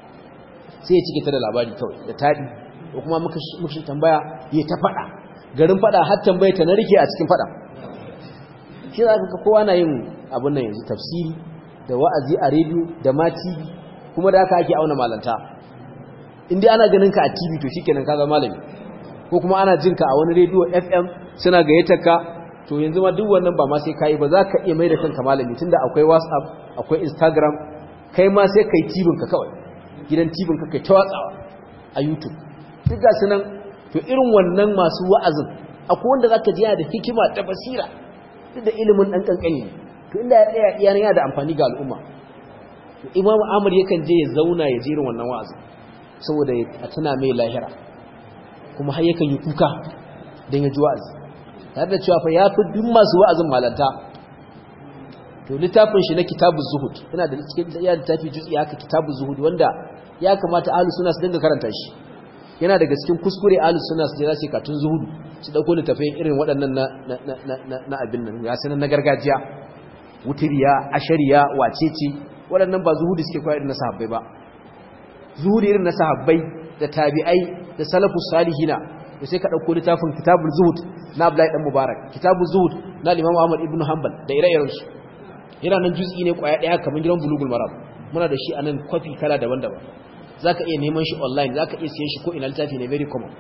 sai ya cike ta da labari kawai da taɗi ko kuma muka muka tambaya ya ta faɗa garin faɗa har tambaye ta na rike a cikin faɗa shi za ka kowa na yin abin nan yanzu tafsiri da wa'azi a rediyo da ma TV kuma da haka ake auna malanta in dai ana ganin ka a TV to shikenan ka zama malami ko kuma ana jin ka a wani rediyo FM suna gayyatar ka to yanzu ma duk wannan ba ma sai kai ba za ka iya mai da kanka malami tunda akwai WhatsApp akwai Instagram kai ma sai kai tibin ka kawai gidan tibin ka kai ta watsawa a YouTube duk ga sunan to irin wannan masu wa'azin akwai wanda zaka ji yana da hikima da basira duk da ilimin dan kankani to inda ya tsaya iyana yana da amfani ga al'umma to Imam Ahmad yakan je ya zauna ya jirin wannan wa'azin saboda a tana mai lahira kuma har yakan yi kuka don ya ji wa'azi tare da cewa fa ya fi duk masu wa'azin malanta to littafin shi na kitabun zuhud yana da cikin ya littafi jutsi haka kitabun zuhud wanda ya kamata ahlus sunna su dinga karanta shi yana daga cikin kuskure ahlus sunna su je za su katun zuhudu su dauko littafin irin waɗannan na na na abin nan ya sanan na gargajiya wutiriya ashariya wacece waɗannan ba zuhudu suke koyar na sahabbai ba zuhudu irin na sahabbai da tabi'ai da salafus salihina to sai ka dauko littafin kitabul zuhud na Abdullahi dan Mubarak kitabul zuhud na Imam Ahmad ibn Hanbal da ire-iren su yana nan juz'i ne kwaya daya kamar gidan bulugul maram muna da shi anan kwafi kala daban-daban zaka iya neman shi online zaka iya siyan shi ko ina littafi ne very common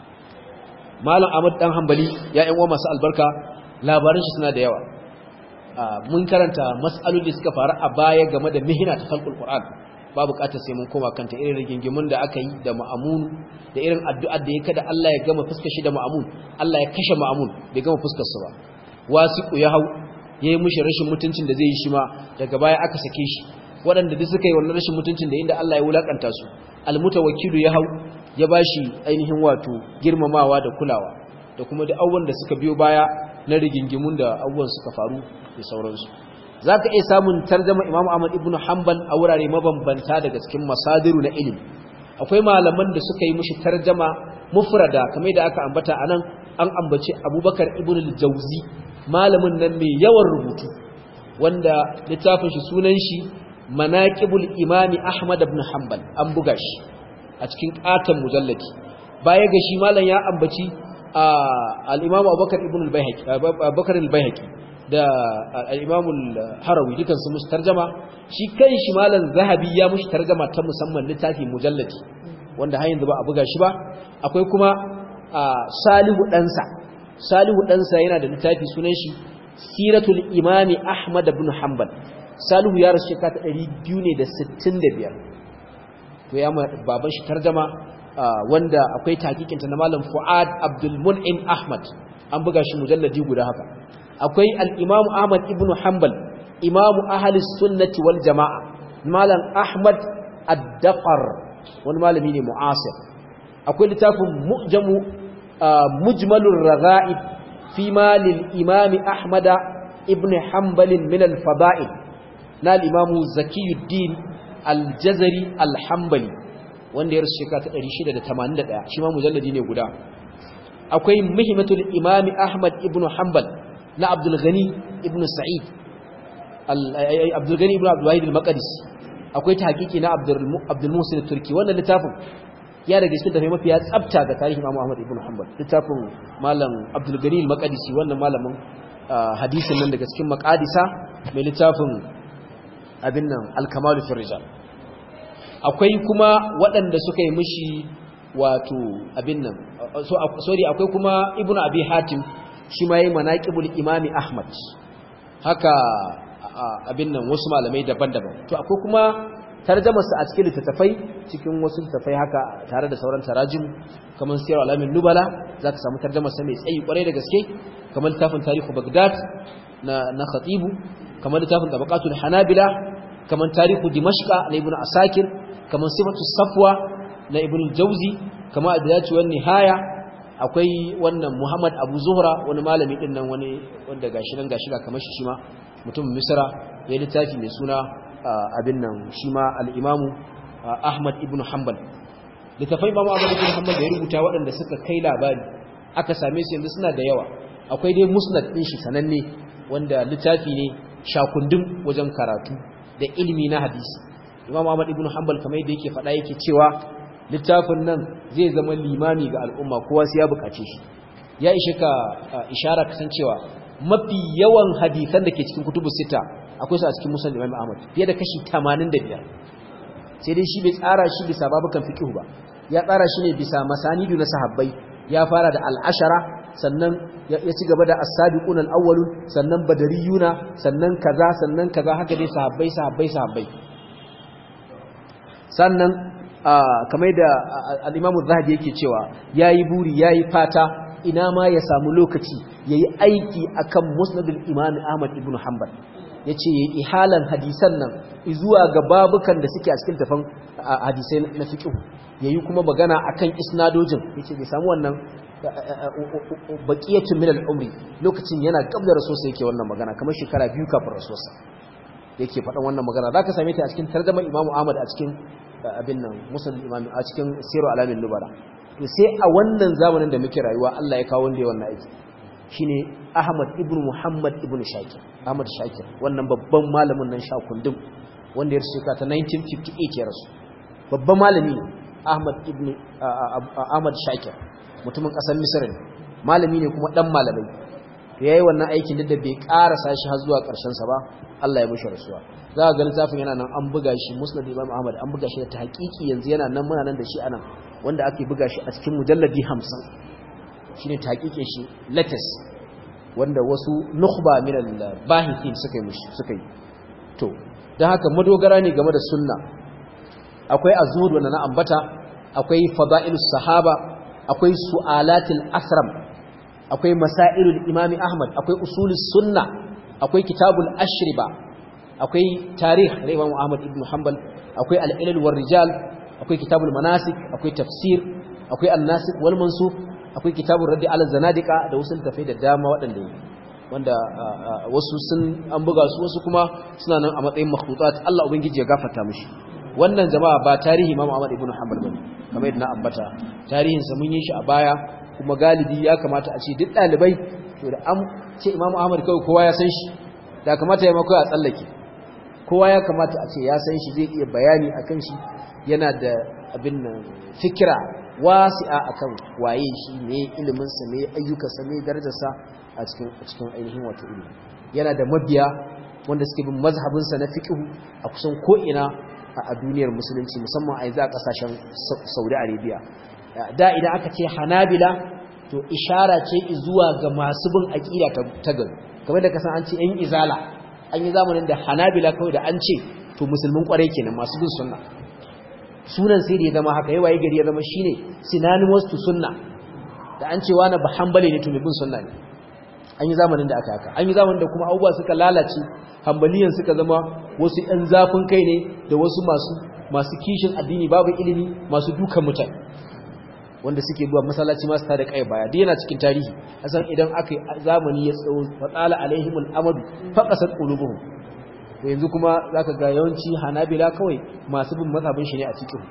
Malam Ahmad dan Hanbali ya yan uwa masu albarka labaran shi suna da yawa mun karanta mas'alolin da suka faru a baya game da mihina ta khalqul Qur'an ba bukatar sai mun koma kanta irin rigingimun da aka yi da ma'amun da irin addu'ar da ya kada Allah ya gama fuskar shi da ma'amun Allah ya kashe ma'amun bai gama fuskar sa ba wasiqu ya hau yayi mushi rashin mutuncin da zai yi shi ma daga baya aka sake shi waɗanda duk suka yi wannan rashin mutuncin da inda Allah ya wulakanta su almutawakkilu ya hau ya bashi ainihin wato girmamawa da kulawa da kuma da abubuwan da suka biyo baya na rigingimun da abubuwan suka faru da sauransu za ka iya samun tarjama imam ahmad ibn hanbal a wurare mabambanta daga cikin masadiru na ilimi akwai malaman da suka yi mushi tarjama mufrada kamar da aka ambata a nan an ambaci abubakar ibn al-jauzi malamin nan mai yawan rubutu wanda littafin shi sunan shi manaqibul imami ahmad ibn hanbal an buga shi a cikin katon mujallati baya ga shi malam ya ambaci al-imam abubakar ibn al-baihaqi abubakar al-baihaqi da al-imam al-harawi dukan su musu tarjama shi kai shi malam zahabi ya mushi tarjama ta musamman littafi mujallati wanda har yanzu ba a buga shi ba akwai kuma salihu ɗansa salihu ɗansa yana da littafi sunan shi siratul imami ahmad ibn hanbal salihu ya rasu shekara ta 265 to ya ma baban shi tarjama wanda akwai takikinta na malam fuad abdul mun'im ahmad an buga shi mujalladi guda haka akwai al-imam ahmad ibn hanbal imam ahli sunnati wal jamaa malam ahmad ad-daqar wani malami ne mu'asir akwai littafin mu'jamu mujmalur raga'ib fi ma lil imam ahmad ibn hanbal min al fada'il na al imam zakiyuddin al jazari al hanbali wanda ya rasu shekara ta 681 shi ma mujalladi ne guda akwai muhimmatul imam ahmad ibn hanbal na abdul ghani ibn sa'id abdul ghani ibn abdul wahid al maqdisi akwai tahqiqi na abdul muhsin turki wannan littafin ya daga cikin tafai mafiya tsafta ga tarihin Imam Ahmad ibn Hanbal littafin malam Abdul Gani al-Maqdisi wannan malamin hadisin nan daga cikin maqadisa mai littafin abin nan al-Kamal fi rijal akwai kuma waɗanda suka yi mishi wato abin nan sorry akwai kuma Ibn Abi Hatim shi ma yayi manaqibul Imam Ahmad haka abin nan wasu malamai daban-daban to akwai kuma tarjamarsa a cikin littattafai cikin wasu littattafai haka tare da sauran tarajim kamar siyar alamin nubala za ka samu tarjamarsa mai tsayi kwarai da gaske kamar littafin tarihu bagdad na, na khatibu kamar littafin tabaqatul hanabila kamar tarihu dimashqa na ibnu asakir kamar sifatu safwa na ibnu jauzi kamar adiyatu wan nihaya akwai wannan muhammad abu zuhra wani malami din nan wani wanda gashi nan gashi ga kamar shi shi ma mutumin misra ya littafi mai suna abin nan shi ma al'imamu Ahmad ibn Hanbal. Littafai Imam Ahmad ibn Hanbal da ya rubuta waɗanda suka kai labari aka same su yanzu suna da yawa. Akwai dai musnad ɗin shi sananne wanda littafi ne shakundun wajen karatu da ilimi na hadisi. Imam Ahmad ibn Hanbal kamar yadda yake faɗa yake cewa littafin nan zai zama limami ga al'umma kowa sai ya buƙace shi. Ya ishe ka ishara kasancewa mafi yawan hadisan da ke cikin kutubu sita akwai su a cikin musul imam ahmad fiye da kashi 85 sai dai shi bai tsara shi bisa babukan fiqh ba ya tsara shi ne bisa masanidu na sahabbai ya fara da al'ashara sannan ya ci gaba da as-sabiqun al-awwalun sannan badariyuna sannan kaza sannan kaza haka dai sahabbai sahabbai sahabbai sannan kamar da al-imam az-zahabi yake cewa yayi buri yayi fata ina ma ya samu lokaci yayi aiki akan musnadul imam ahmad ibn hanbal ya ce ya yi ihalan hadisan nan zuwa ga babukan da suke a cikin tafan hadisai na fiƙihu ya yi kuma magana a kan isnadojin ya ce bai samu wannan baƙiyatun min al'umri lokacin yana gab da rasuwarsa yake wannan magana kamar shekara biyu kafin rasuwarsa yake faɗan wannan magana za ka same ta a cikin tarjamar imamu ahmad a cikin abin nan musul imami a cikin siru alamin lubara to sai a wannan zamanin da muke rayuwa allah ya kawo wanda ya wannan aiki shine Ahmad ibn Muhammad ibn Shakir Ahmad Shakir wannan babban malamin nan shakundum wanda ya shekara ta 1958 ya rasu babban malami ne Ahmad ibn Ahmad Shakir mutumin kasar Misr ne malami ne kuma dan malamai to yayi wannan aikin da bai karasa shi har zuwa karshen sa ba Allah ya mishi rasuwa za ga littafin yana nan an buga shi Musnad Imam Ahmad an buga shi da tahqiqi yanzu yana nan muna nan da shi anan wanda ake buga shi a cikin mujalladi 50 shine tahqiqin shi latest wanda wasu nukhba min al-bahithin suka yi mushi suka yi to dan haka madogara ne game da sunna akwai azhud wanda na ambata akwai fada'ilus sahaba akwai su'alatul asram akwai masailul imami ahmad akwai usulus sunna akwai kitabul ashriba akwai tarikh na Imam Ahmad ibn Hanbal akwai al-ilal war rijal akwai kitabul manasik akwai tafsir akwai an-nasikh wal mansukh akwai kitabul raddi ala zanadiqa da wasu tafai da dama waɗanda yi wanda wasu sun an buga su wasu kuma suna nan a matsayin makhlutat Allah ubangiji ya gafarta mishi wannan jama'a ba tarihi Imam Ahmad ibn Hanbal bane kamar yadda na ambata tarihin sa mun yi shi a baya kuma galibi ya kamata a ce duk dalibai to da an ce Imam Ahmad kawai kowa ya san shi da kamata ya mako a tsallake kowa ya kamata a ce ya san shi zai iya bayani akan shi yana da abin nan fikira wasi'a akan waye shi ne ilimin sa ne ayyukan sa ne darajar sa a cikin a cikin ainihin wato ilimi yana da mabiya wanda suke bin mazhabin sa na fiqh a kusan ko ina a duniyar musulunci musamman a yanzu a kasashen Saudi Arabia da idan aka ce Hanabila to ishara ce zuwa ga masu bin aqida ta gari kamar da kasan an ce yan izala an yi zamanin da Hanabila kawai da an ce to musulmin kwarai kenan masu bin sunna sunan sai da ya zama haka yawaye gari ya zama shine synonymous to sunna da an ce wani ba hanbali ne to mai bin sunna ne an yi zamanin da aka haka an yi zamanin da kuma abubuwa suka lalace hambaliyan suka zama wasu ‘yan zafin kai ne da wasu masu masu kishin addini babu ilimi masu dukan mutane wanda suke zuwa masallaci masu tada kai baya duk yana cikin tarihi asan idan aka zamani ya tsawo fatsala alaihimul amadu faqasat qulubuhum to yanzu kuma zaka ga yawanci hanabila kawai masu bin mazhabin shi ne a cikin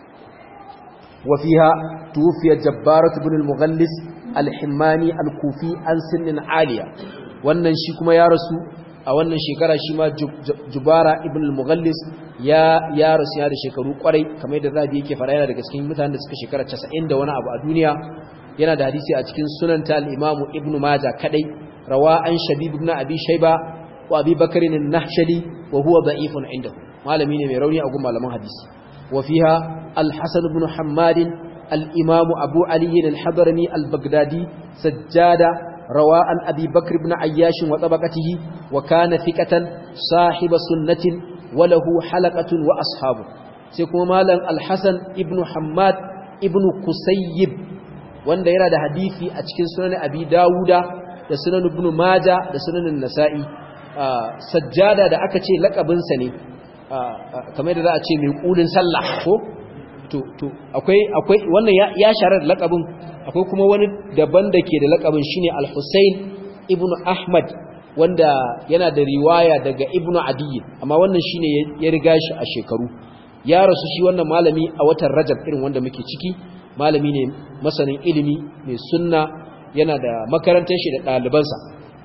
wa fiha tufiya jabbarat ibn al-mughallis al-himmani al-kufi an sinnin aliya wannan shi kuma ya rasu a wannan shekara shi ma jubara ibn al-mughallis ya ya rasu ya da shekaru kwarai kamar yadda zabi yake fara yana daga cikin mutanen da suka shekara 90 da wani abu a duniya yana da hadisi a cikin sunan ta al-imam ibn majah kadai rawa an shabib ibn abi shayba wa abi bakr an-nahshali wa huwa da'ifun indahu malami ne mai rauni a gun malaman hadisi wa fiha al-hasan ibn hammad al-imam abu ali al-hadrami al-baghdadi sajjada روى عن أبي بكر بن عياش وطبقته وكان ثقة صاحب سنة وله حلقة وأصحابه سيكون مالا الحسن ابن حماد ابن كسيب wanda yana da hadisi a cikin sunan Abi Dawuda da sunan Ibn Majah da sunan Nasa'i sajjada da aka ce lakabinsa ne kamar da za a ce mai kulin sallah ko to to akwai akwai wannan ya sharar lakabin akwai kuma wani daban da ke da lakabin shine Al-Husayn ibn Ahmad wanda yana da riwaya daga Ibn Adi amma wannan shine ya riga shi a shekaru ya rasu shi wannan malami a watan Rajab irin wanda muke ciki malami ne masanin ilimi mai sunna yana da makarantar shi da ɗalibansa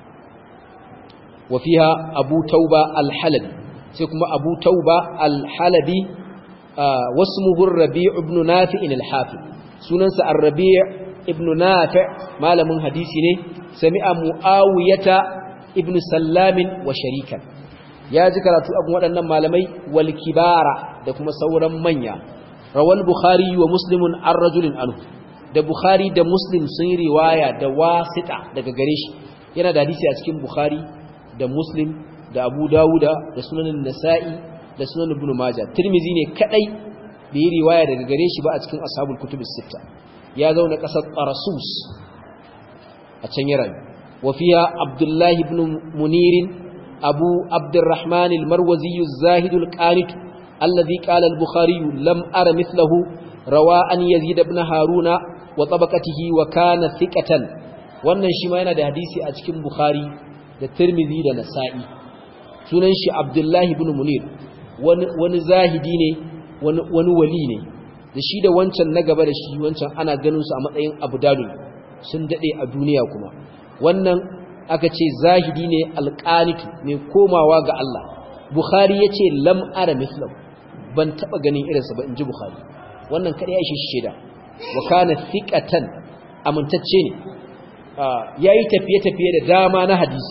wa fiha Abu Tauba Al-Halabi sai kuma Abu Tauba Al-Halabi wasmuhu Rabi' ibn Nafi' al-Hafiz sunansa Ar-Rabi' ibn nafi malamin hadisi ne sami'a muawiyata ibn sallamin wa sharikan ya ji karatu abin waɗannan malamai wal kibara da kuma sauran manya rawal bukhari wa muslimun an rajulin anhu da bukhari da muslim sun riwaya da wasita daga gare shi yana da hadisi a cikin bukhari da muslim da abu dawuda da sunanin nasa'i da sunan ibn majah tirmizi ne kadai bai yi riwaya daga gare shi ba a cikin ashabul kutubus sitta ya zauna ƙasar Tarasus a can ya rayu wafiya Abdullahi ibn Munirin Abu Abdurrahman al-Marwazi az-Zahid al-Qanit alladhi qala al-Bukhari lam ara mithlahu rawa an Yazid ibn Haruna wa tabaqatihi wa kana thiqatan wannan shi ma yana da hadisi a cikin Bukhari da Tirmidhi da Nasa'i sunan shi Abdullahi ibn Munir wani wani zahidi ne wani wani wali ne da shi da wancan na gaba da shi wancan ana ganin su a matsayin abu dalil sun dade a duniya kuma wannan aka ce zahidi ne alqanitu mai komawa ga Allah bukhari yace lam ara mithlahu ban taba ganin irinsa ba inji bukhari wannan kada ya shi sheda wa kana thiqatan amintacce ne yayi tafiye tafiye da dama na hadisi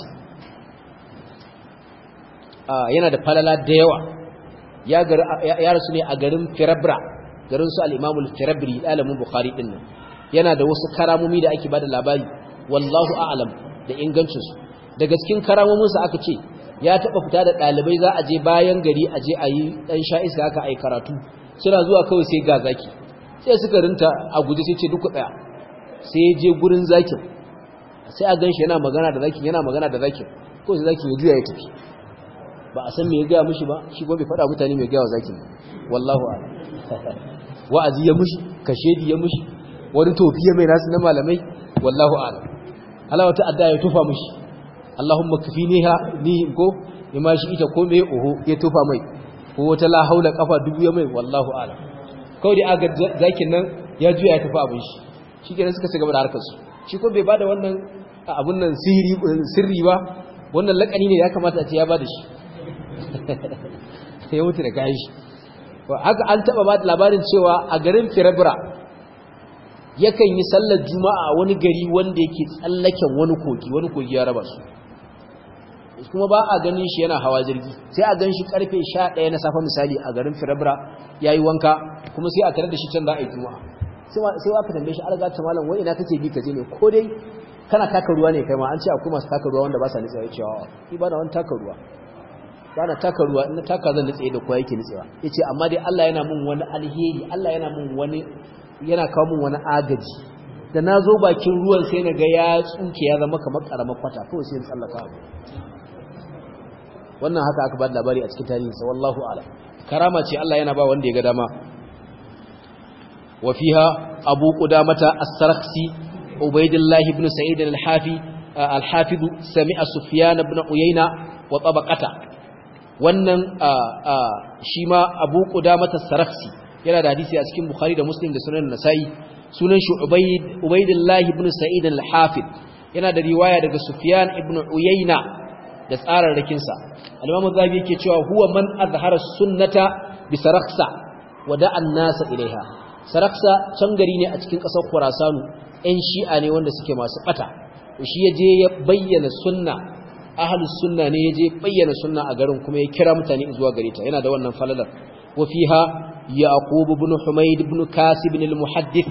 yana da falala da yawa ya rasu ne a garin firabra garin su al-Imam al-Firabri alamin Bukhari din nan yana da wasu karamomi da ake bada labari wallahu a'lam da ingancin su daga cikin karamomin sa aka ce ya taba fita da dalibai za a je bayan gari a je a yi dan sha'isa haka ai karatu suna zuwa kawai sai ga zaki sai suka rinta a guje sai ce duk tsaya sai ya je gurin zakin sai a ganshi yana magana da zakin yana magana da zakin ko sai zakin ya juya ya tafi ba a san me ya gaya mishi ba shi ko bai faɗa mutane me ya gaya wa zakin wallahu a'lam wa'azi ya mushi kashedi ya mushi wani tofi ya mai nasu na malamai wallahu a'lam Allah wata adda ya tufa mushi Allahumma kafiniha ni ko ya ma shi ita ko me oho ya tufa mai ko wata la haula kafa dubu ya mai wallahu a'lam kawai da aga zakin nan ya juya ya tafi abin shi shikenan suka ci gaba da harkar su shi ko bai bada wannan abun nan sirri sirri ba wannan lakani ne ya kamata a ce ya bada shi ya mutu da kayan shi haka an taba ba labarin cewa a garin firabra yakan yi sallar juma'a a wani gari wanda yake tsallaken wani kogi wani kogi ya raba su kuma ba a ganin shi yana hawa jirgi sai a gan shi karfe 11 na safa misali a garin firabra ya yi wanka kuma sai a tare da shi can za a yi juma'a sai wa ka tambaye shi alga ta malam wai ina kake bi ka je ne ko dai kana taka ruwa ne kai ma an ce akwai masu taka ruwa wanda ba sa nitsawa cewa ni ba na wani taka ruwa ba na taka ruwa ina taka zan nitsaye da kowa yake nitsewa ya ce amma dai Allah yana mun wani alheri Allah yana mun wani yana kawo mun wani agaji da na zo bakin ruwan sai na ga ya tsuke ya zama kamar karamar kwata kawai sai tsallaka abu wannan haka aka ba da labari a cikin tarihinsa wallahu ala karama ce Allah yana ba wanda ya ga dama wa fiha abu qudamata as-sarakhsi ubaydullah ibn sa'id al-hafi al-hafiz sami'a sufyan ibn uyayna wa tabaqata wannan shi ma abu qudamata as-sarakhsi yana da hadisi a cikin bukhari da muslim da sunan nasa'i sunan shi ubayd ubaydullah ibn sa'id al-hafiz yana da riwaya daga sufyan ibn uyayna da tsararrakinsa al-imamu zabi yake cewa huwa man azhara sunnata bi saraksa wa da'a an-nasa ilaiha saraksa can gari ne a cikin kasar khurasanu ɗan shi'a ne wanda suke masu bata shi yaje ya bayyana sunna ahlus sunna ne yaje bayyana sunna a garin kuma ya kira mutane zuwa gare ta yana da wannan falalar wa fiha yaqub ibn humayd ibn kasib al-muhaddith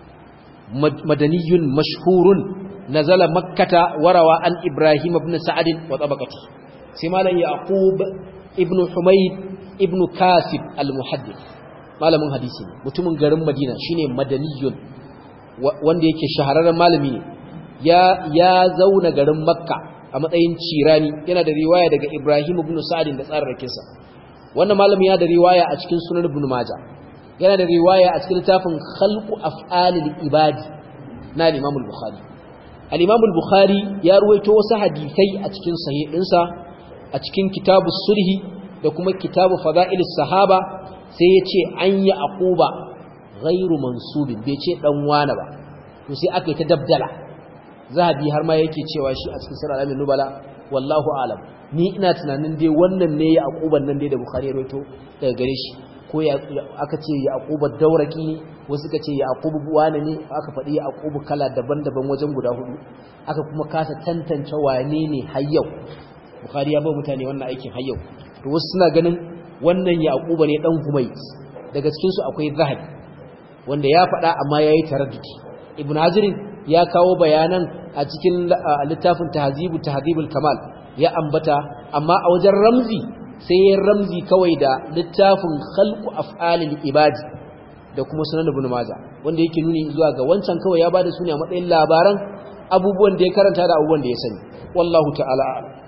madaniyun mashhurun nazala makkata warawa an ibrahim ibn sa'ad wa tabaqati sai malam yaqub ibn humayd ibn kasib al-muhaddith malamin hadisi ne mutumin garin madina shine madaniyun wanda yake shahararren malami ne ya ya zauna garin makka a matsayin cirani yana da riwaya daga ibrahim ibn sa'ad da tsararrakin sa wannan malami yana da riwaya a cikin sunan ibn majah yana da riwaya a cikin littafin khalqu af'alil ibadi na imam al-bukhari al-imam al-bukhari ya ruwaito wasu hadisai a cikin sahihinsa a cikin kitabus sulhi da kuma kitabu fada'ilis sahaba sai ya ce an yi aquba ghairu mansubin bai ce dan wane ba to sai aka yi ta dabdala zahabi har ma yake cewa shi a cikin sirr alamin nubala wallahu alam ni ina tunanin dai wannan ne ya aquban nan dai da bukhari ya rawaito daga gare shi ko ya aka ce ya aquba dauraki ne wasu suka ce ya aqubu wane ne aka faɗi ya aqubu kala daban-daban wajen guda hudu aka kuma kasa tantance wane ne har yau bukhari ya ba mutane wannan aikin har yau to wasu suna ganin wannan yaquba ne dan humayt daga cikin su akwai zahabi wanda ya faɗa amma yayi taraddudi ibn hazir ya kawo bayanan a cikin littafin tahzibu tahzibul kamal ya ambata amma a wajen ramzi sai ya ramzi kawai da littafin khalqu af'alil ibadi da kuma sunan ibn majah wanda yake nuni zuwa ga wancan kawai ya bada su ne a matsayin labaran abubuwan da ya karanta da abubuwan da ya sani wallahu ta'ala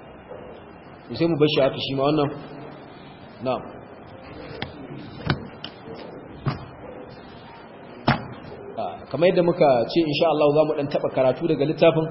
sai mu bar shi haka shi ma wannan na'am kamar yadda muka ce insha Allah za mu dan taba karatu daga littafin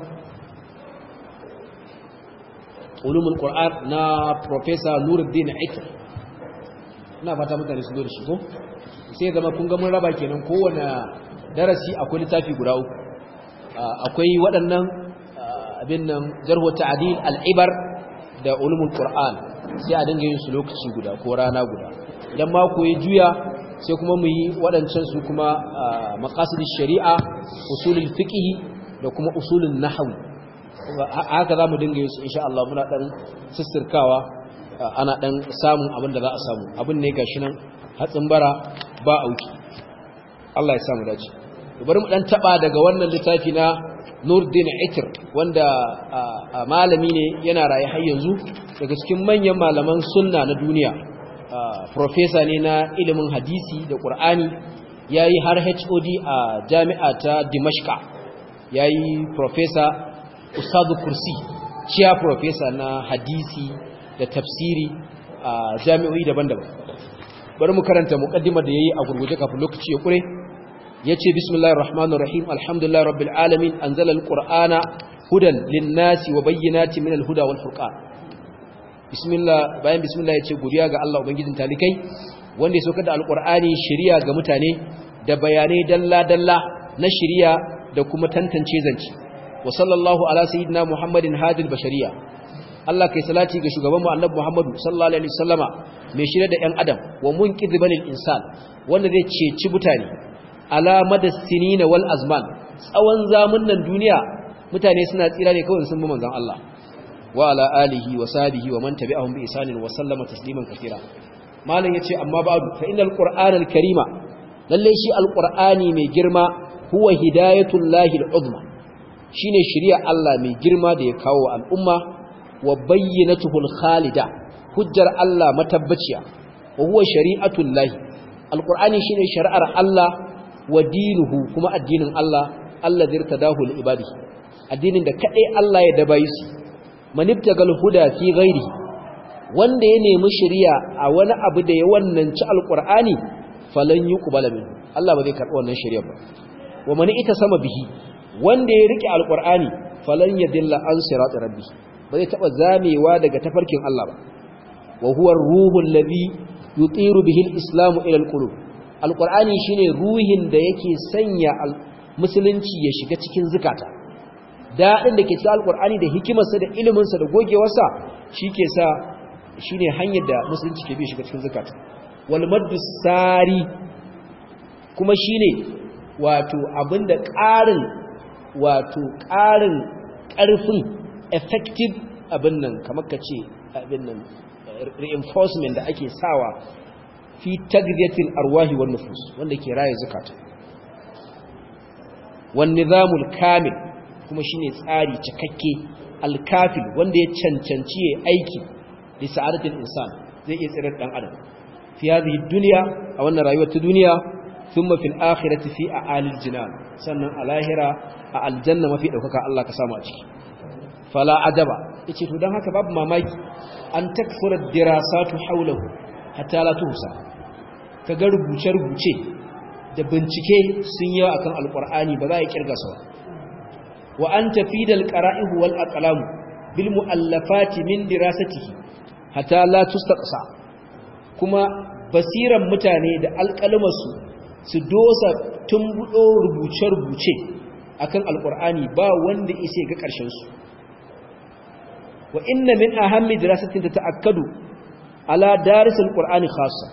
ulumul qur'an na professor Nuruddin Aikar ina fata mutane su zo da shi ko sai zama kun ga mun raba kenan kowanne darasi akwai littafi guda uku akwai waɗannan abin nan jarhu ta'dil al-ibar da ulumul qur'an sai a dinga yin su lokaci guda ko rana guda idan mako ya juya sai kuma mu yi waɗancan su kuma maqasidin shari'a usulul fiqh da kuma usulun nahwi haka zamu dinga yin su insha Allah muna dan sissirkawa ana dan samun abin da za a samu abin ne gashi nan hatsin bara ba auki Allah ya samu dace bari mu dan taba daga wannan littafi na Nurdin Itr wanda malami ne yana raye har yanzu daga cikin manyan malaman sunna na duniya professor ne na ilimin hadisi da Qur'ani yayi har HOD a jami'a ta Dimashqa yayi professor ustazu kursi ciya professor na hadisi da tafsiri a jami'o'i daban-daban bari mu karanta muqaddimar da yayi a gurguje kafin lokaci ya kure yace bismillahir rahmanir rahim alhamdulillahi rabbil alamin anzala alqur'ana hudan lin-nasi wa bayyinatin minal huda wal furqan bismillah bayan bismillah yace godiya ga Allah ubangijin talikai wanda ya saukar da alqur'ani shari'a ga mutane da bayanai dalla-dalla na shari'a da kuma tantance zance wa sallallahu ala sayyidina muhammadin hadil bashariya Allah kai salati ga shugabanmu annabi Muhammadu sallallahu alaihi wasallama mai shirye da ɗan adam wa munqidh banil insan wanda zai ceci mutane ala madassinina wal azman tsawon zamunan duniya mutane suna tsira ne kawai sun bi manzon Allah wa ala alihi wa sahbihi wa man tabi'ahum bi ihsanin wa sallama tasliman katira malam yace amma ba'du fa innal qur'anal karima lalle shi alqur'ani mai girma huwa hidayatul lahi al'uzma shine shari'a Allah mai girma da ya kawo al'umma wa bayyinatuhul khalida hujjar Allah matabbaciya wa huwa shari'atul lahi alqur'ani shine shari'ar Allah wa dinuhu kuma addinin Allah allazi irtadahu li ibadihi addinin da kadai Allah ya dabayi su manibtagal huda fi ghairi wanda ya nemi shari'a a wani abu da ya wannan ci alqur'ani falan yuqbala min Allah ba zai karbi wannan shari'a ba wa man ita sama bihi wanda ya rike alqur'ani falan yadilla an sirat rabbi ba zai taba zamewa daga tafarkin Allah ba wa huwa ar-ruhul ladhi yutiru bihi al-islamu ila al-qulub alqur'ani shine ruhin da yake sanya musulunci ya shiga cikin zakata dadin da ke cikin alqur'ani da hikimarsa da iliminsa da gogewarsa shike sa shine hanyar da musulunci ke bi shiga cikin zakata wal maddu sari kuma shine wato abinda ƙarin wato ƙarin ƙarfin effective abin nan kamar ka ce abin nan reinforcement da ake sawa fi tagziyatil arwahi wan nufus wanda ke raye zakata wan nizamul kamil kuma shine tsari cikakke alkafil wanda ya cancanci ya aiki li sa'adatil insan zai iya tsirar dan adam fi hadhihi dunya a wannan rayuwar ta duniya thumma fil akhirati fi a'alil jinan sannan a lahira a aljanna mafi daukaka Allah ka samu a ciki fala ajaba yace to dan haka babu mamaki an takfura dirasatu hawlahu hatta la tuhsa kaga rubuce rubuce da bincike sun yi akan alqur'ani ba za a kirga su wa an tafidal qara'ihu wal aqlam bil muallafati min dirasatihi hatta la tustaqsa kuma basiran mutane da alƙalmarsu su dosa tumbudo rubuce-rubuce akan alqur'ani ba wanda ise ga ƙarshen su wa inna min ahammi dirasatin tata'akkadu ala darisil qur'ani khassa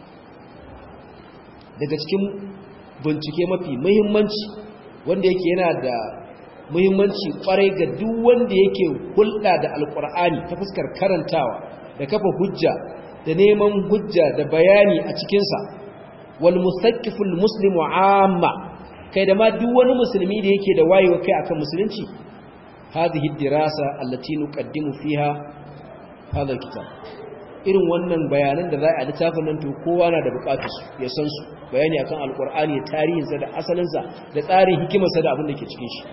daga cikin bincike mafi muhimmanci wanda yake yana da muhimmanci kwarai ga duk wanda yake hulɗa da alqur'ani ta fuskar karantawa da kafa hujja da neman hujja da bayani a cikin sa wal musaqqiful muslimu amma kai da ma duk wani musulmi da yake da wayewa kai akan musulunci هذه الدراسة التي نقدم فيها هذا الكتاب irin wannan bayanan da za a littafin nan to kowa na da bukatu ya san su bayani akan alkur'ani da tarihinsa da asalinsa da tsarin hikimarsa da abin da ke cikin shi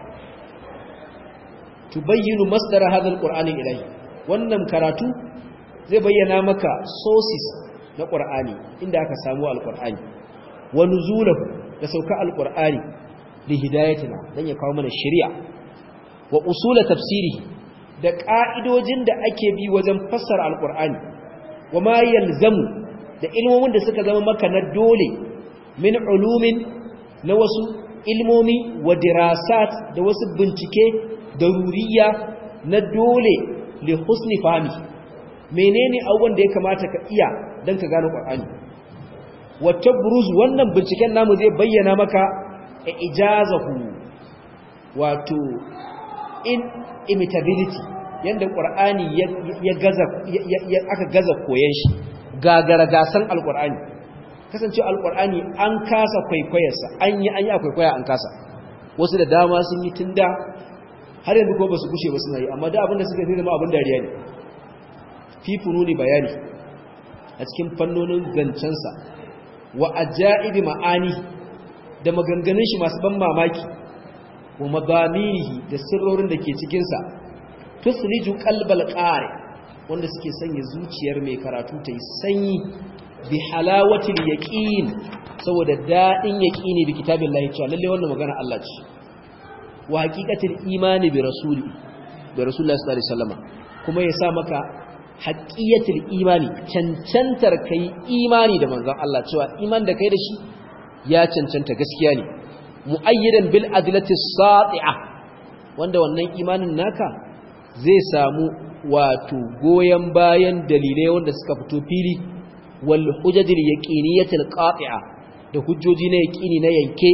tubayyinu masdar hadha alqur'ani ilahi wannan karatu zai bayyana maka sources na qur'ani inda aka samu alqur'ani wa nuzulahu da sauka alqur'ani li hidayatina dan ya kawo mana shari'a wa usula tafsiri da ka'idojin da ake bi wajen fassara alqur'ani wa ma yalzamu da ilmomin da suka zama maka na dole min ulumin na wasu ilmomi wa dirasat da wasu bincike daruriya na dole li husni fahmi menene abubuwan da ya kamata ka iya dan ka gano qur'ani wa tabruz wannan binciken namu zai bayyana maka ijazahu wato in imitability yanda qur'ani ya gaza aka gaza koyan shi gagara gasan alqur'ani kasance alqur'ani an kasa kwaikwayarsa an yi an yi kwaikwaya an kasa wasu da dama sun yi tunda har yanzu ko basu kushe ba suna yi amma da abinda suka zama abin dariya ne fi fununi bayani a cikin fannonin zancensa wa ajaibi ma'ani da maganganun shi masu ban mamaki wa madamirihi da sirrorin da ke cikin sa tusriju qalbal qari wanda suke sanya zuciyar mai karatu ta yi sanyi bi halawatil yaqin saboda dadin yaqini bi kitabillahi cewa lalle wannan magana Allah ce wa haqiqatil imani bi rasuli bi rasulullahi sallallahu alaihi wasallam kuma ya sa maka haqiqatil imani cancantar kai imani da manzon Allah cewa iman da kai da shi ya cancanta gaskiya ne muayyidan bil adlati sati'a wanda wannan imanin naka zai samu wato goyen bayan dalilai wanda suka fito fili wal hujajil yaqiniyatil qati'a da hujjoji na yaqini na yanke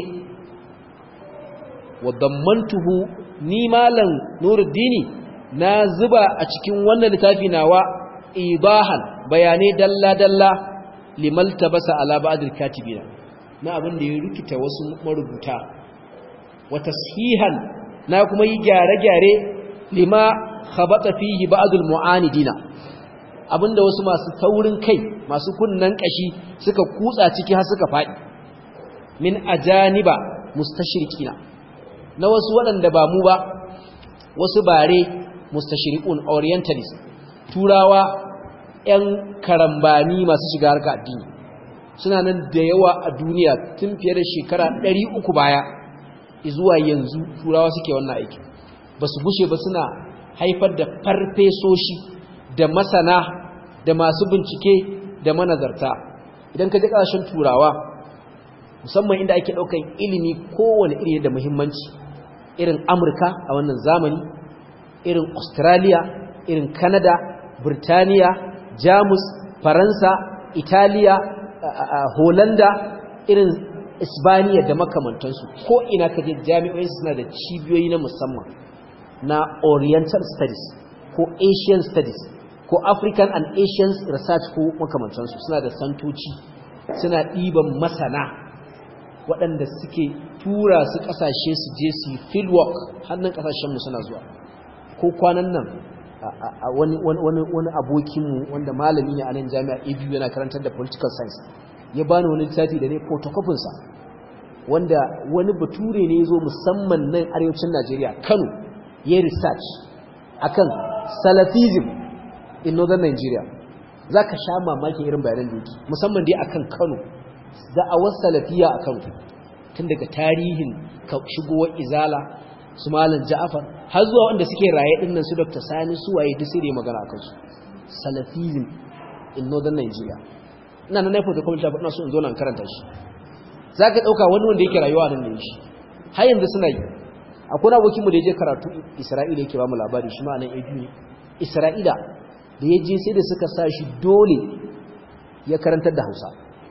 wa dammantuhu ni malan nuruddini na zuba a cikin wannan littafi nawa ibahan bayanai dalla dalla limal tabasa ala ba'dil katibina na abin da ya rikita wasu marubuta wa tashihan na kuma yi gyare-gyare lima khabata fihi ba'dul mu'anidina abinda wasu masu taurin kai masu kunnan kashi suka kutsa ciki har suka fadi min ajaniba mustashriqina na wasu waɗanda ba mu ba wasu bare mustashriqun orientalist turawa ƴan karambani masu shiga harka addini suna nan da yawa a duniya tun fiye da shekara 300 baya zuwa yanzu turawa suke wannan aiki ba su bushe ba suna haifar da farfesoshi da masana da masu bincike da manazarta idan ka ji ƙasashen turawa musamman inda ake ɗaukan ilimi kowane iri da muhimmanci irin amurka a wannan zamani irin australia irin canada birtaniya jamus faransa italiya holanda irin isbaniya da makamantansu ko ina ka je jami'o'i suna da cibiyoyi na musamman na oriental studies ko asian studies ko african and asian research ko makamantansu suna da santoci suna ɗiban masana waɗanda suke tura su ƙasashe su je su yi fieldwork hannun ƙasashenmu suna zuwa ko kwanan nan wani abokinmu wanda malami ne a nan jami'a abu yana karantar da political science ya bani wani littafi da ne fotokofinsa wanda wani bature ne ya zo musamman nan arewacin najeriya kano ya research akan salafism in northern nigeria za ka sha mamakin irin bayanan da yake musamman dai akan kano da'awar salafiya a kano tun daga tarihin shigowar izala su malam ja'afar har zuwa wanda suke raye dinnan su dr sani su waye duk sai da magana akan su salafism in northern nigeria ina nan naifo da kuma littafi ina so in zo nan karanta shi za ka ɗauka wani wanda yake rayuwa nan ne shi har yanzu suna yi akwai na abokinmu da ya je karatu isra'ila yake ba mu labari shi ma'anan ya ne isra'ila da ya je sai da suka sa shi dole ya karantar da hausa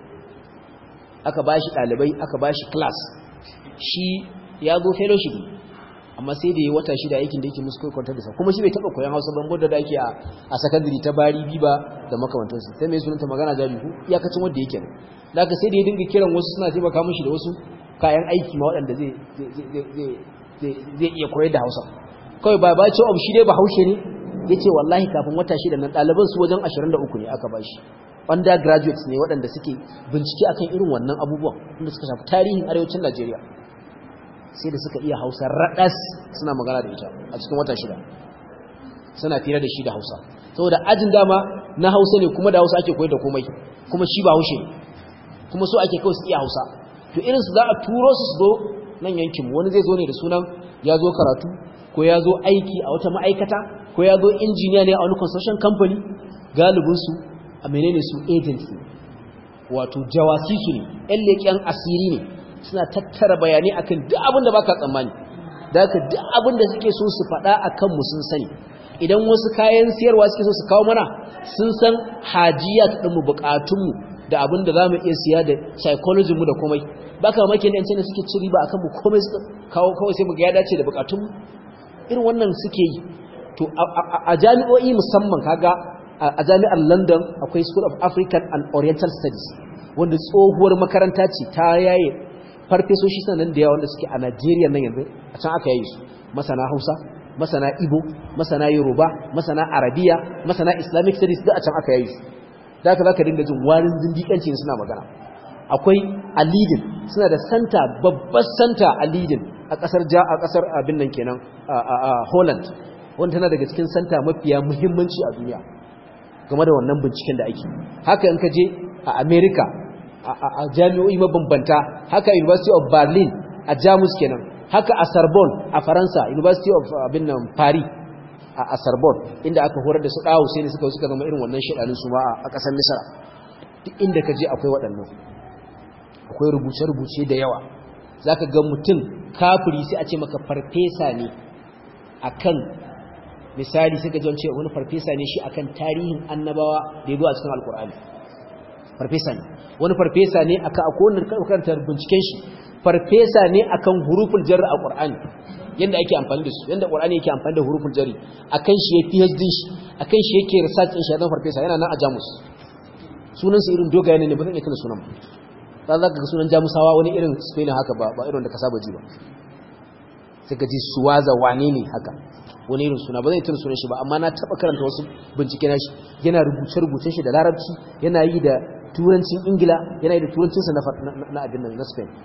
aka ba shi ɗalibai aka ba shi class shi ya zo fellowship amma sai da ya wata shi da aikin da yake musu kwantar da sa kuma shi bai taɓa koyan hausa ban da ake a sakandare ta bari biba da makamantansu sai mai sunanta magana jari ku iyakacin wanda yake ne da aka sai da ya dinga kiran wasu suna taimaka mishi da wasu kayan aiki ma waɗanda zai iya koyar da hausa kawai ba ba ce ob shi dai ba haushe ne ya ce wallahi kafin wata shida nan ɗaliban su wajen 23 ne aka ba shi undergraduates ne waɗanda suke bincike akan irin wannan abubuwan wanda suka shafi tarihin arewacin najeriya sai da suka iya hausa raɗas suna magana da ita a cikin wata shida suna fira da shi da hausa saboda ajin dama na hausa ne kuma da hausa ake koyar da komai kuma shi ba haushe ne kuma so ake kawai su iya hausa to irinsu za a turo su su zo nan yankin wani zai zo ne da sunan ya zo karatu ko ya zo aiki a wata ma'aikata ko ya zo injiniya ne a wani construction company galibinsu a menene su agents ne wato jawasisu ne yan leƙen asiri ne suna tattara bayanai akan duk abin da baka tsammani da haka duk abin da suke so su faɗa a kanmu sun sani idan wasu kayan siyarwa suke so su kawo mana sun san hajiya ta ɗinmu buƙatunmu da abin da za mu iya siya da psychology mu da komai ba ka mamakin da yanci suke ci riba akan mu komai su kawo kawai sai mu ga ya dace da buƙatunmu irin wannan suke yi to a jami'o'i musamman kaga a jami'ar london akwai school of african and oriental studies wanda tsohuwar makaranta ce ta yaye farfesoshi sanan da yawa wanda suke a Najeriya nan yanzu a can aka yayi su masana Hausa masana Igbo masana Yoruba masana Arabiya masana Islamic studies da a can aka yayi su da haka zaka dinga jin warin zindiƙanci suna magana akwai a Leiden suna da center babbar center a Leiden a kasar ja a kasar abin nan kenan a Holland wanda tana daga cikin santa mafiya muhimmanci a duniya game da wannan binciken da ake haka in ka je a America a jami'o'i mabambanta haka University of Berlin a Jamus kenan haka a Sorbonne a Faransa University of abin nan Paris a Sorbonne inda aka horar da su dawo sai ne suka suka zama irin wannan shedanin su ma a kasar Misra duk inda ka je akwai waɗannan akwai rubuce-rubuce da yawa zaka ga mutum kafiri sai a ce maka farfesa ne akan misali sai ka ji wance wani farfesa ne shi akan tarihin annabawa da ya zo a cikin alkur'ani farfesa ne wani farfesa ne aka akwai wani karkantar binciken shi farfesa ne akan huruful jarri a qur'ani yanda ake amfani da su yanda qur'ani yake amfani da huruful jarri akan shi ya PhD shi akan shi yake research din shi zan farfesa yana nan a Jamus sunan sa irin dogaye ne ba zan iya tuna sunan ba za ka ga sunan Jamusawa wani irin Spain haka ba ba irin da ka saba ji ba sai ka ji suwaza wane ne haka wani irin suna ba zai tuna sunan shi ba amma na taba karanta wasu bincike na shi yana rubuce rubuce shi da larabci yana yi da turancin ingila yana yi da turancinsa na abin nan na spain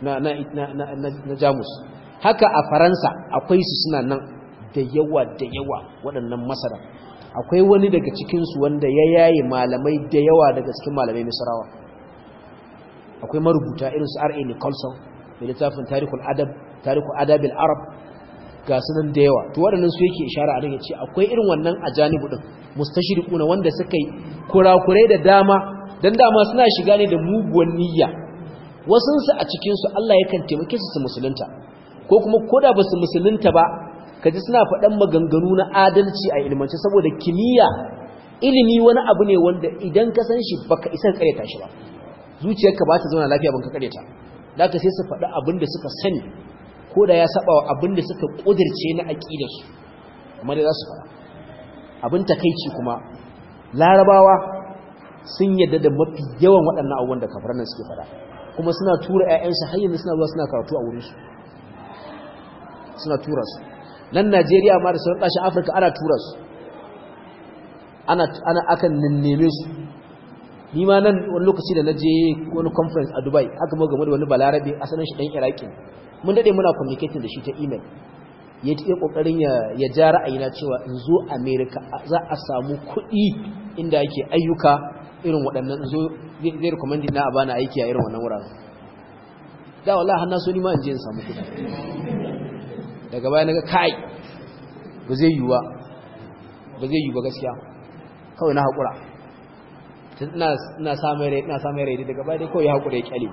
na jamus haka a faransa akwai su suna nan da yawa da yawa waɗannan masara akwai wani daga cikinsu wanda ya yaye malamai da yawa daga cikin malamai misrawa akwai marubuta irin su R.A. Nicholson da littafin tarihul adab tarihul adabil arab ga sunan da yawa to waɗannan su yake ishara a daga ce akwai irin wannan a janibu din mustashriquna wanda suka yi kurakurai da dama dan dama suna shiga ne da muguwan niyya wasun su a cikin su Allah yakan taimake su su musulunta ko kuma koda ba su musulunta ba kaji suna faɗan maganganu na adalci a ilmance saboda kimiyya ilimi wani abu ne wanda idan ka san shi baka isa kareta shi ba zuciyarka ba ta zauna lafiya ban ka kareta da ka sai su faɗi abin da suka sani ko da ya saba wa abin da suka ƙudirce na aƙidarsu amma da za su faɗa abin takaici kuma larabawa sun yadda da mafi yawan waɗannan abubuwan da kafaran nan suke faɗa kuma suna tura 'ya'yansu har yanzu suna zuwa suna karatu a wurinsu suna tura su nan najeriya ma da sauran ƙasashen afirka ana tura su ana akan neme su ni ma nan wani lokaci da na je wani conference a dubai aka mawa game da wani balarabe asalin shi ɗan iraki mun daɗe muna communicating da shi ta email ya yi ƙoƙarin ya ja ra'ayina cewa in zo america za a samu kuɗi inda ake ayyuka irin waɗannan zo zai recommend na a bana aiki a irin wannan wuraren da wallahi har na so ni ma in je in samu kuɗi daga baya naga kai ba zai yiwu ba ba zai yiwu ba gaskiya kawai na haƙura ina samun rai ina samun rai daga baya dai kawai ya haƙura ya kyale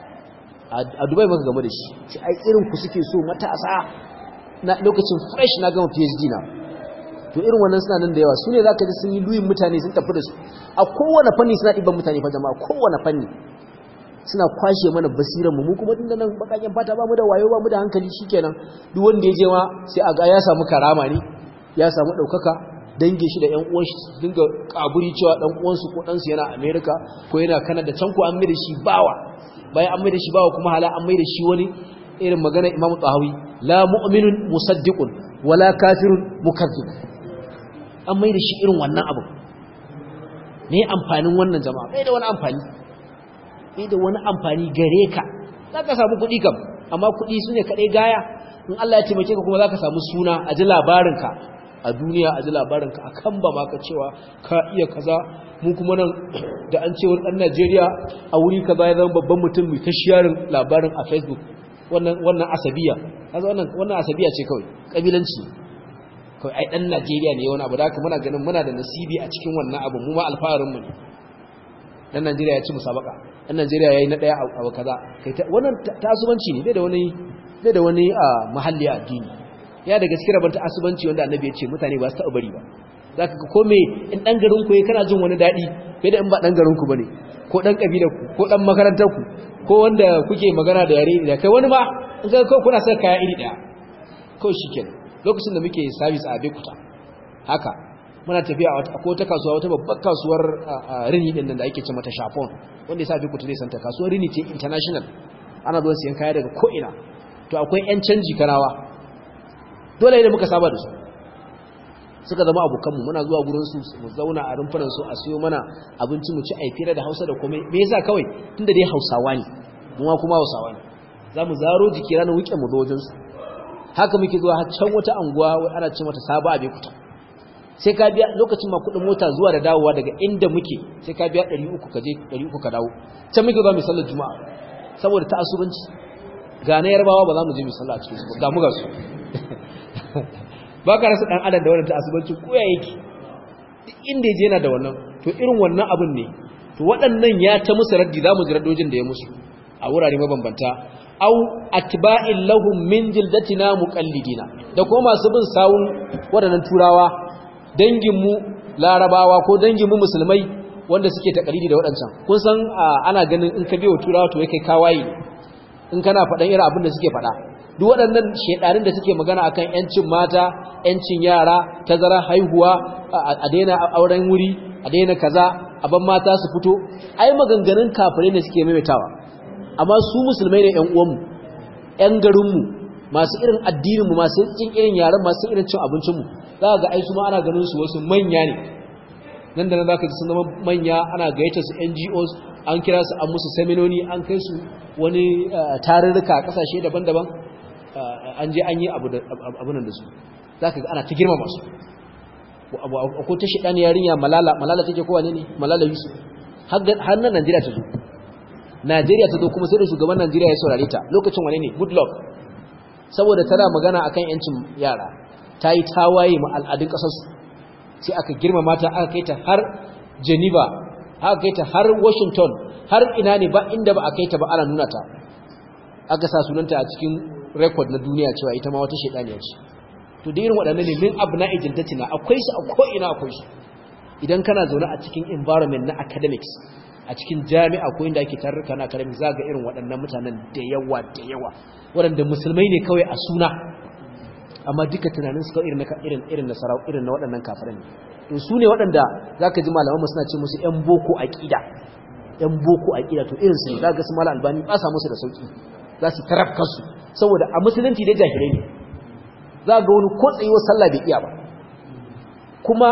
a dubai maka game da shi ce ai irin ku suke so matasa na lokacin fresh na gama phd na to irin wannan suna nan da yawa su ne za ka ji sun yi luyin mutane sun tafi da su a kowane fanni suna ɗiban mutane fa jama'a kowane fanni suna kwashe mana basiran mu kuma tun da nan bakaken fata ba mu da wayo ba mu da hankali shikenan duk wanda ya je ma sai a ga ya samu karama ne ya samu ɗaukaka dangin shi da ƴan uwan shi dinga kaburi cewa dan uwansu ko dan su yana America ko yana Canada can ko an mai da shi bawa bayan an mai da shi bawa kuma hala an mai da shi wani irin magana Imam Tahawi la mu'minun musaddiqun wala kafirun mukazzib an mai da shi irin wannan abu me amfanin wannan jama'a bai da wani amfani bai da wani amfani gare ka zaka samu kuɗi kam amma kuɗi sune kadai gaya in Allah ya taimake ka kuma zaka samu suna a ji labarinka a duniya a ji labarinka a kan ba maka cewa ka iya kaza mu kuma nan da an ce wani ɗan Najeriya a wuri kaza ya zama babban mutum mai ta sharing labarin a Facebook wannan wannan asabiya kaza wannan wannan asabiya ce kawai kabilanci kawai ai ɗan Najeriya ne wani abu da haka muna ganin muna da nasibi a cikin wannan abu mu ma alfaharin mu ne ɗan Najeriya ya ci musabaka ɗan Najeriya yayi na ɗaya abu kaza kai wannan tasubanci ne bai da wani bai da wani mahalli a addini ya daga cikin rabanta asubanci wanda annabi ya ce mutane ba su taɓa bari ba za ka ga kome in ɗan garinku ya kana jin wani daɗi fiye da in ba ɗan garinku ba ne ko ɗan ƙabilarku ko ɗan makarantarku ko wanda kuke magana da yare da kai wani ma in ga kawai kuna saka kaya iri ɗaya kawai shi kenan lokacin da muke sabis a bekuta haka muna tafiya a ko ta kasuwa wata babbar kasuwar rini ɗin nan da ake ce mata shafon wanda ya sa bekuta zai santa kasuwar rini ce international ana zuwa siyan kaya daga ko'ina to akwai 'yan canji kanawa dole ne muka saba da su suka zama abokanmu muna zuwa gurinsu mu zauna a rumfunansu a siyo mana abinci mu ci a fira da hausa da komai me yasa kawai tunda dai hausawa ne kuma kuma hausawa ne za mu zaro jiki ranar wuke mu zo wajensu haka muke zuwa har can wata anguwa ana ce mata sabo a bekuta sai ka biya lokacin ma kudin mota zuwa da dawowa daga inda muke sai ka biya 300 ka je 300 ka dawo can muke zuwa mai sallar juma'a saboda ta asubanci ga na yarbawa ba za mu je mai sallah a cikin su ga mu ga su ba ka rasa dan adam da wannan ta asubanci ko ya yake duk inda yaje yana da wannan to irin wannan abin ne to waɗannan ya ta musu raddi za mu ji raddojin da ya musu a wurare mabambanta au atba'in lahum min jildatina muqallidina da kuma masu bin sawun waɗannan turawa danginmu larabawa ko danginmu musulmai wanda suke takalidi da waɗancan kun san ana ganin in ka biyo turawa to yake kawaye in kana faɗan irin abin da suke faɗa duk waɗannan shedarin da suke magana akan yancin mata yancin yara tazara haihuwa a daina auren wuri a daina kaza aban mata su fito ai maganganun kafirai ne suke maimaitawa amma su musulmai ne ƴan uwanmu ƴan garinmu masu irin addininmu masu cin irin yaren masu irin cin abincinmu za ga ai su ma ana ganin su wasu manya ne nan da nan zaka ji sun zama manya ana gayyata su NGOs an kira su an musu seminoni an kai su wani tarurruka a kasashe daban-daban an je an yi abu nan da su zaka ga ana ta girmama su ko ta shi ɗan yarinya malala malala take kowa ne ne malala yusuf har nan najeriya ta zo najeriya ta zo kuma sai da shugaban najeriya ya saurare ta lokacin wane ne good luck saboda tana magana akan yancin yara ta yi tawaye ma al'adun ƙasarsu sai aka girmama ta aka kai ta har geneva aka kai ta har washington har ina ne ba inda ba a kai ta ba ana nuna ta aka sa sunanta a cikin rekod na duniya cewa ita ma wata shaidaniya ce to da irin waɗannan ne min abu na ijiltatina akwai su a ko'ina akwai su idan kana zaune a cikin environment na academics a cikin jami'a ko inda ake tarurruka na academics za ga irin waɗannan mutanen da yawa da yawa waɗanda musulmai ne kawai a suna amma duka tunanin su kawai irin irin nasara irin na waɗannan kafirai to su ne waɗanda za ka ji malaman mu suna ce musu ‘yan boko aƙida ‘yan boko aƙida to irin su ne za ga su mala albani ba sa musu da sauƙi za su tarafka su saboda a musulunci dai jahilai ne za ga wani ko tsayuwar sallah bai iya ba kuma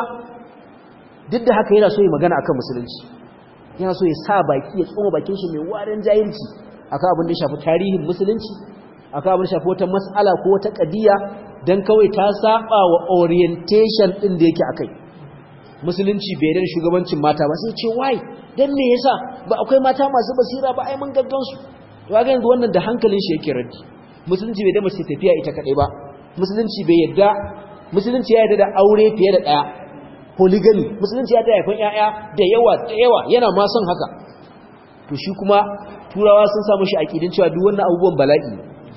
duk da haka yana so ya magana akan musulunci yana so ya sa baki ya tsoma bakin shi mai warin jahilci akan abin da ya shafi tarihin musulunci akan abin da shafi wata mas'ala ko wata kadiya dan kawai ta saba wa orientation din da yake akai musulunci bai da shugabancin mata ba sai ce why dan me yasa ba akwai mata masu basira ba ai mun gaggan su to ga yanzu wannan da hankalin shi yake raddi musulunci bai da mace tafiya ita kadai ba musulunci bai yadda musulunci ya yadda da aure fiye da daya polygamy musulunci ya ta haifan yaya da yawa da yawa yana ma son haka to shi kuma turawa sun samu shi aqidin cewa duk wannan abubuwan bala'i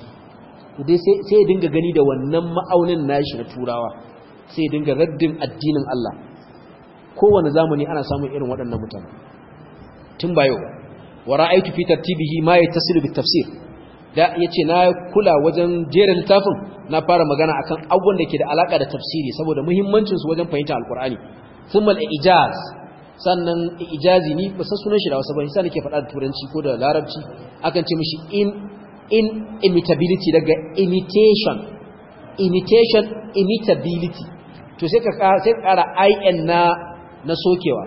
to dai sai sai ya dinga gani da wannan ma'aunin nashi na turawa sai ya dinga raddin addinin Allah kowane zamani ana samun irin waɗannan mutane tun ba yau wa ra'aytu fi tartibihi ma yattasilu bit tafsir da yace na kula wajen jera littafin na fara magana akan abubuwan da ke da alaka da tafsiri saboda muhimmancin su wajen fahimtar alqur'ani thumma al-ijaz sannan ijazi ni ba san sunan shi da wasu ba sai nake faɗa da turanci ko da larabci akan ce mishi in in imitability daga imitation imitation imitability to sai ka sai ka ƙara in na na sokewa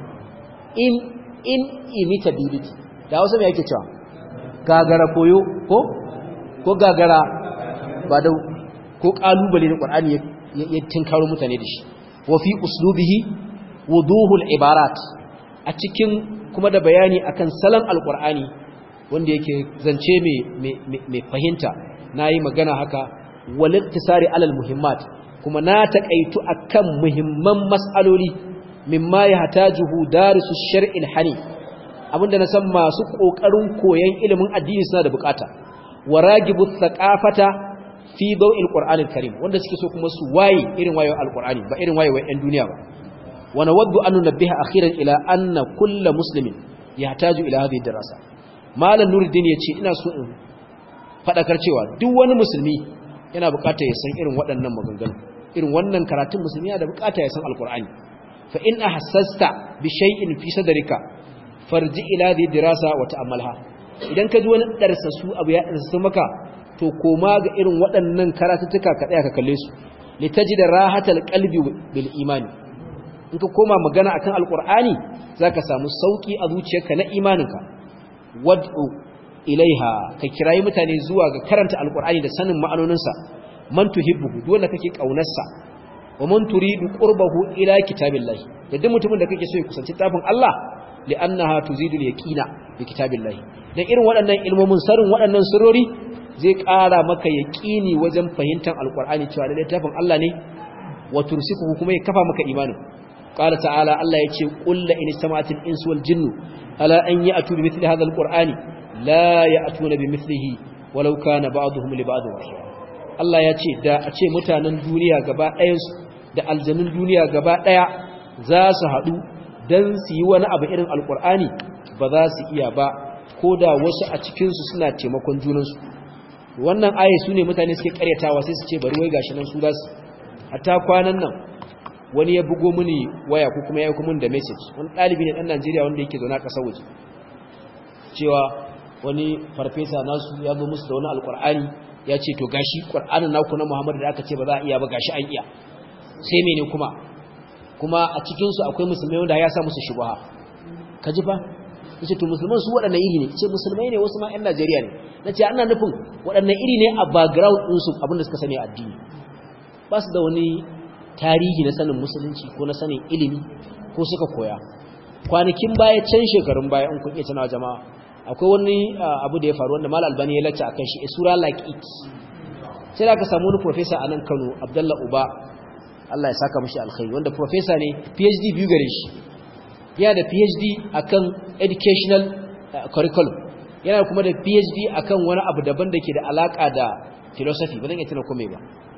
in in imitability da wasu me yake cewa gagara koyo ko ko gagara ba da ko kalubale na Qur'ani ya tinkaro mutane da shi wa fi uslubihi wuduhul ibarat a cikin kuma da bayani akan salon alqur'ani wanda yake zance mai mai fahimta nayi magana haka wal iktisari alal muhimmat kuma na takaitu akan muhimman mas'aloli mimma yahtajuhu darisu shar'il hanif abinda na san masu kokarin koyon ilimin addini suna da bukata waragibu thaqafata fi daw'il qur'anil karim wanda suke so kuma su waye irin wayo alqur'ani ba irin wayo ɗan duniya ba wa nawaddu an nunabbiha akhiran ila anna kullu muslimin yahtaju ila hadhihi dirasa malam nuruddin yace ina so in fadakar cewa duk wani musulmi yana bukatar ya san irin waɗannan maganganu irin wannan karatun musulmi yana da bukata ya san alqur'ani fa in ahassasta bi shay'in fi sadrika farji ila hadhihi dirasa wa ta'ammalha idan ka ji wani darsa su abu ya darsa maka to koma ga irin waɗannan karatuttuka ka tsaya ka kalle su litajida rahatal qalbi bil imani in ka koma magana akan alqur'ani zaka samu sauki a zuciyarka na imaninka wad'u ilaiha ka kirayi mutane zuwa ga karanta alqur'ani da sanin ma'anoninsa man tuhibbu duk wanda kake kaunarsa wa man turidu qurbahu ila kitabillahi da duk mutumin da kake so ya kusanci tafin Allah li'annaha tuzidu al-yaqina bi kitabillahi dan irin waɗannan ilmomin sarin waɗannan surori zai ƙara maka yaqini wajen fahimtar alqur'ani cewa da tafin Allah ne wa tursiku kuma ya kafa maka imanin qala ta'ala Allah yace qul la in sama'atil insu wal jinnu ala an ya'tu bi mithli hadha alqur'ani la ya'tuna bi mithlihi walau kana ba'dhum li ba'd wahira Allah yace da a ce mutanen duniya gaba ɗayansu da aljanun duniya gaba ɗaya za su haɗu don su yi wani abu irin alkur'ani ba za su iya ba ko da wasu a cikinsu suna taimakon junansu wannan aye su ne mutane suke karyatawa sai su ce bari wai gashi nan su za su hatta kwanan nan wani ya bugo mini waya ko kuma ya yi kuma da message wani ɗalibi ne ɗan najeriya wanda yake zaune a ƙasar waje cewa wani farfesa nasu ya zo musu da wani alkur'ani ya ce to gashi ƙur'anin naku na muhammadu da aka ce ba za a iya ba gashi an iya sai mene kuma kuma a cikinsu akwai musulmai wanda ya sa musu shubaha ka ji fa yace to musulman su waɗannan iri ne ce musulmai ne wasu ma ƴan Najeriya ne nace ana nufin waɗannan iri ne a background din su abinda suka sani addini ba su da wani tarihi na sanin musulunci ko na sanin ilimi ko suka koya kwanakin baya can shekarun baya in kun iya tunawa jama'a akwai wani abu da ya faru wanda Mal Albani ya lacca akan shi a sura like it sai da ka samu wani professor a nan Kano Abdullah Uba Allah ya saka mashi alkhairi wanda professor ne PhD biyu gare shi yana da PhD akan educational curriculum yana kuma da PhD akan wani abu daban da ke da alaka da philosophy ba zan iya tuna kome ba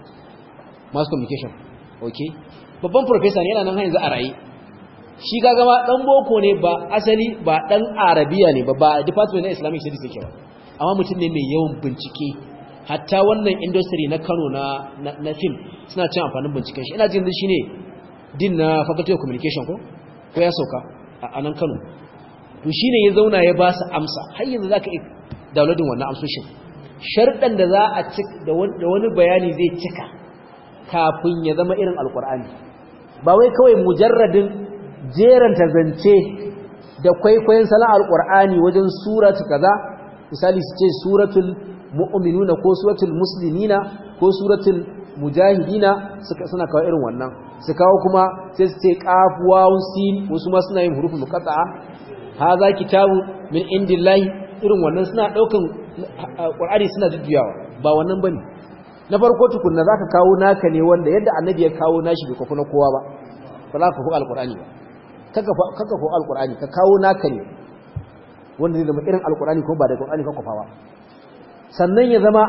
mass communication okay babban professor ne yana nan yanzu a raye shi ga gama dan boko ne ba asali ba dan arabiya ne ba ba department na islamic studies yake ba amma mutum ne mai yawan bincike hatta wannan industry na Kano na na film suna cin amfanin binciken shi ina jin shi ne din na faculty of communication ko ko ya sauka a nan Kano to shine ya zauna ya ba su amsa har yanzu zaka yi downloading wannan amsoshin sharɗan da za a cik da wani bayani zai cika kafin ya zama irin alkur'ani ba wai kawai mujarradin jeranta zance da kwaikwayon salon alkur'ani wajen suratu kaza misali su ce suratul mu'minuna ko suratul muslimina ko suratul mujahidina suka suna kawo irin wannan su kawo kuma sai su ce qaf waw sin wasu ma suna yin huruful muqatta'a hadha kitabu min indillahi irin wannan suna daukan qur'ani suna jujjuyawa ba wannan bane na farko tukunna zaka kawo naka ne wanda yadda annabi ya kawo nashi bai kafu na kowa ba ba za ka kawo alqur'ani ba kaka kaka kawo alqur'ani ka kawo naka ne wanda zai zama irin alqur'ani ko ba da qur'ani ka kofa ba sannan ya zama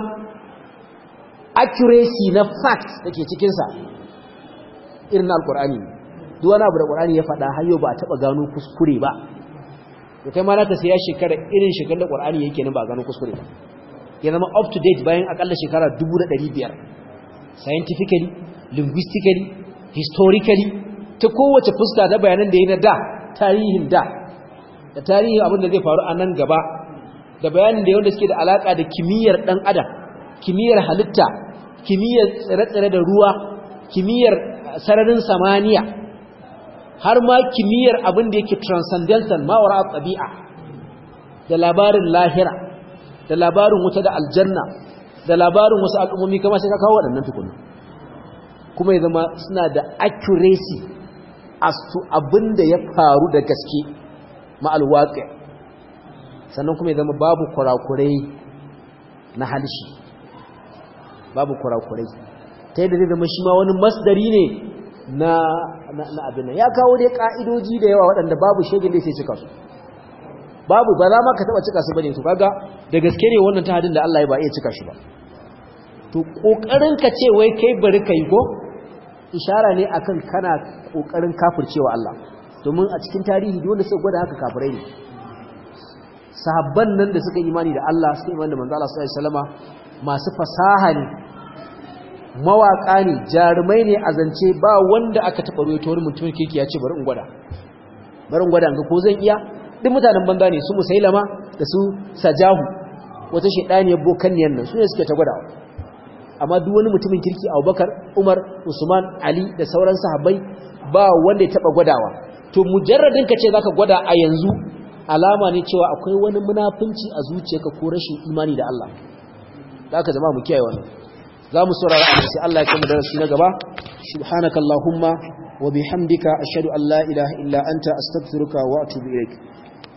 accuracy na fact da ke cikinsa irin alkur'ani duk wani abu da ƙur'ani ya faɗa har yau ba a taɓa gano kuskure ba to kai ma na ta siya shekara irin shekarar da ƙur'ani yake nan ba a gano kuskure ba ya zama up to date bayan akalla shekara 1500 scientifically linguistically historically ta kowace fuska ta bayanan da ya na da tarihin da da tarihin abin da zai faru a nan gaba da bayanin da wanda suke da alaka da kimiyyar dan adam kimiyyar halitta kimiyyar tsire-tsire da ruwa kimiyyar sararin samaniya har ma kimiyyar abin da yake transcendental mawara tabi'a da labarin lahira da labarin wuta da aljanna da labarin wasu al'ummomi kama sai ka kawo waɗannan tukuna kuma ya zama suna da accuracy as to abin da ya faru da gaske ma'alwaƙi sannan kuma ya zama babu kurakurai na halishi babu kurakurai ta yadda zai zama shi ma wani masdari ne na abin nan ya kawo dai ka'idoji da yawa waɗanda babu shegin da sai cika su babu ba za ma ka taɓa cika su bane to kaga da gaske ne wannan tahadin da Allah ya ba iya cika shi ba to kokarin ka ce wai kai bari kai ko ishara ne akan kana kokarin kafircewa Allah domin a cikin tarihi dole sai gwada haka kafirai ne sahabban nan da suka imani da Allah suka imani da manzo Allah sallallahu alaihi wasallama masu fasaha ne mawaka ne jarumai ne a zance ba wanda aka taba ruwaito wani mutumin keke ya ce bari in gwada bari in gwada ga ko zan iya duk mutanen banza ne su musailama da su sajahu wata shedaniyar bokanniyan nan su ne suke ta gwadawa amma duk wani mutumin kirki Abubakar Umar Usman Ali da sauran sahabbai ba wanda ya taba gwadawa to mujarradin ka ce zaka gwada a yanzu alama ne cewa akwai wani munafunci a zuciyarka ko rashin imani da Allah da aka zama mu kiyaye wannan za mu saurara a sai Allah ya kama darasi na gaba subhanakallahumma wa bihamdika ashhadu an la ilaha illa anta astaghfiruka wa atubu ilaik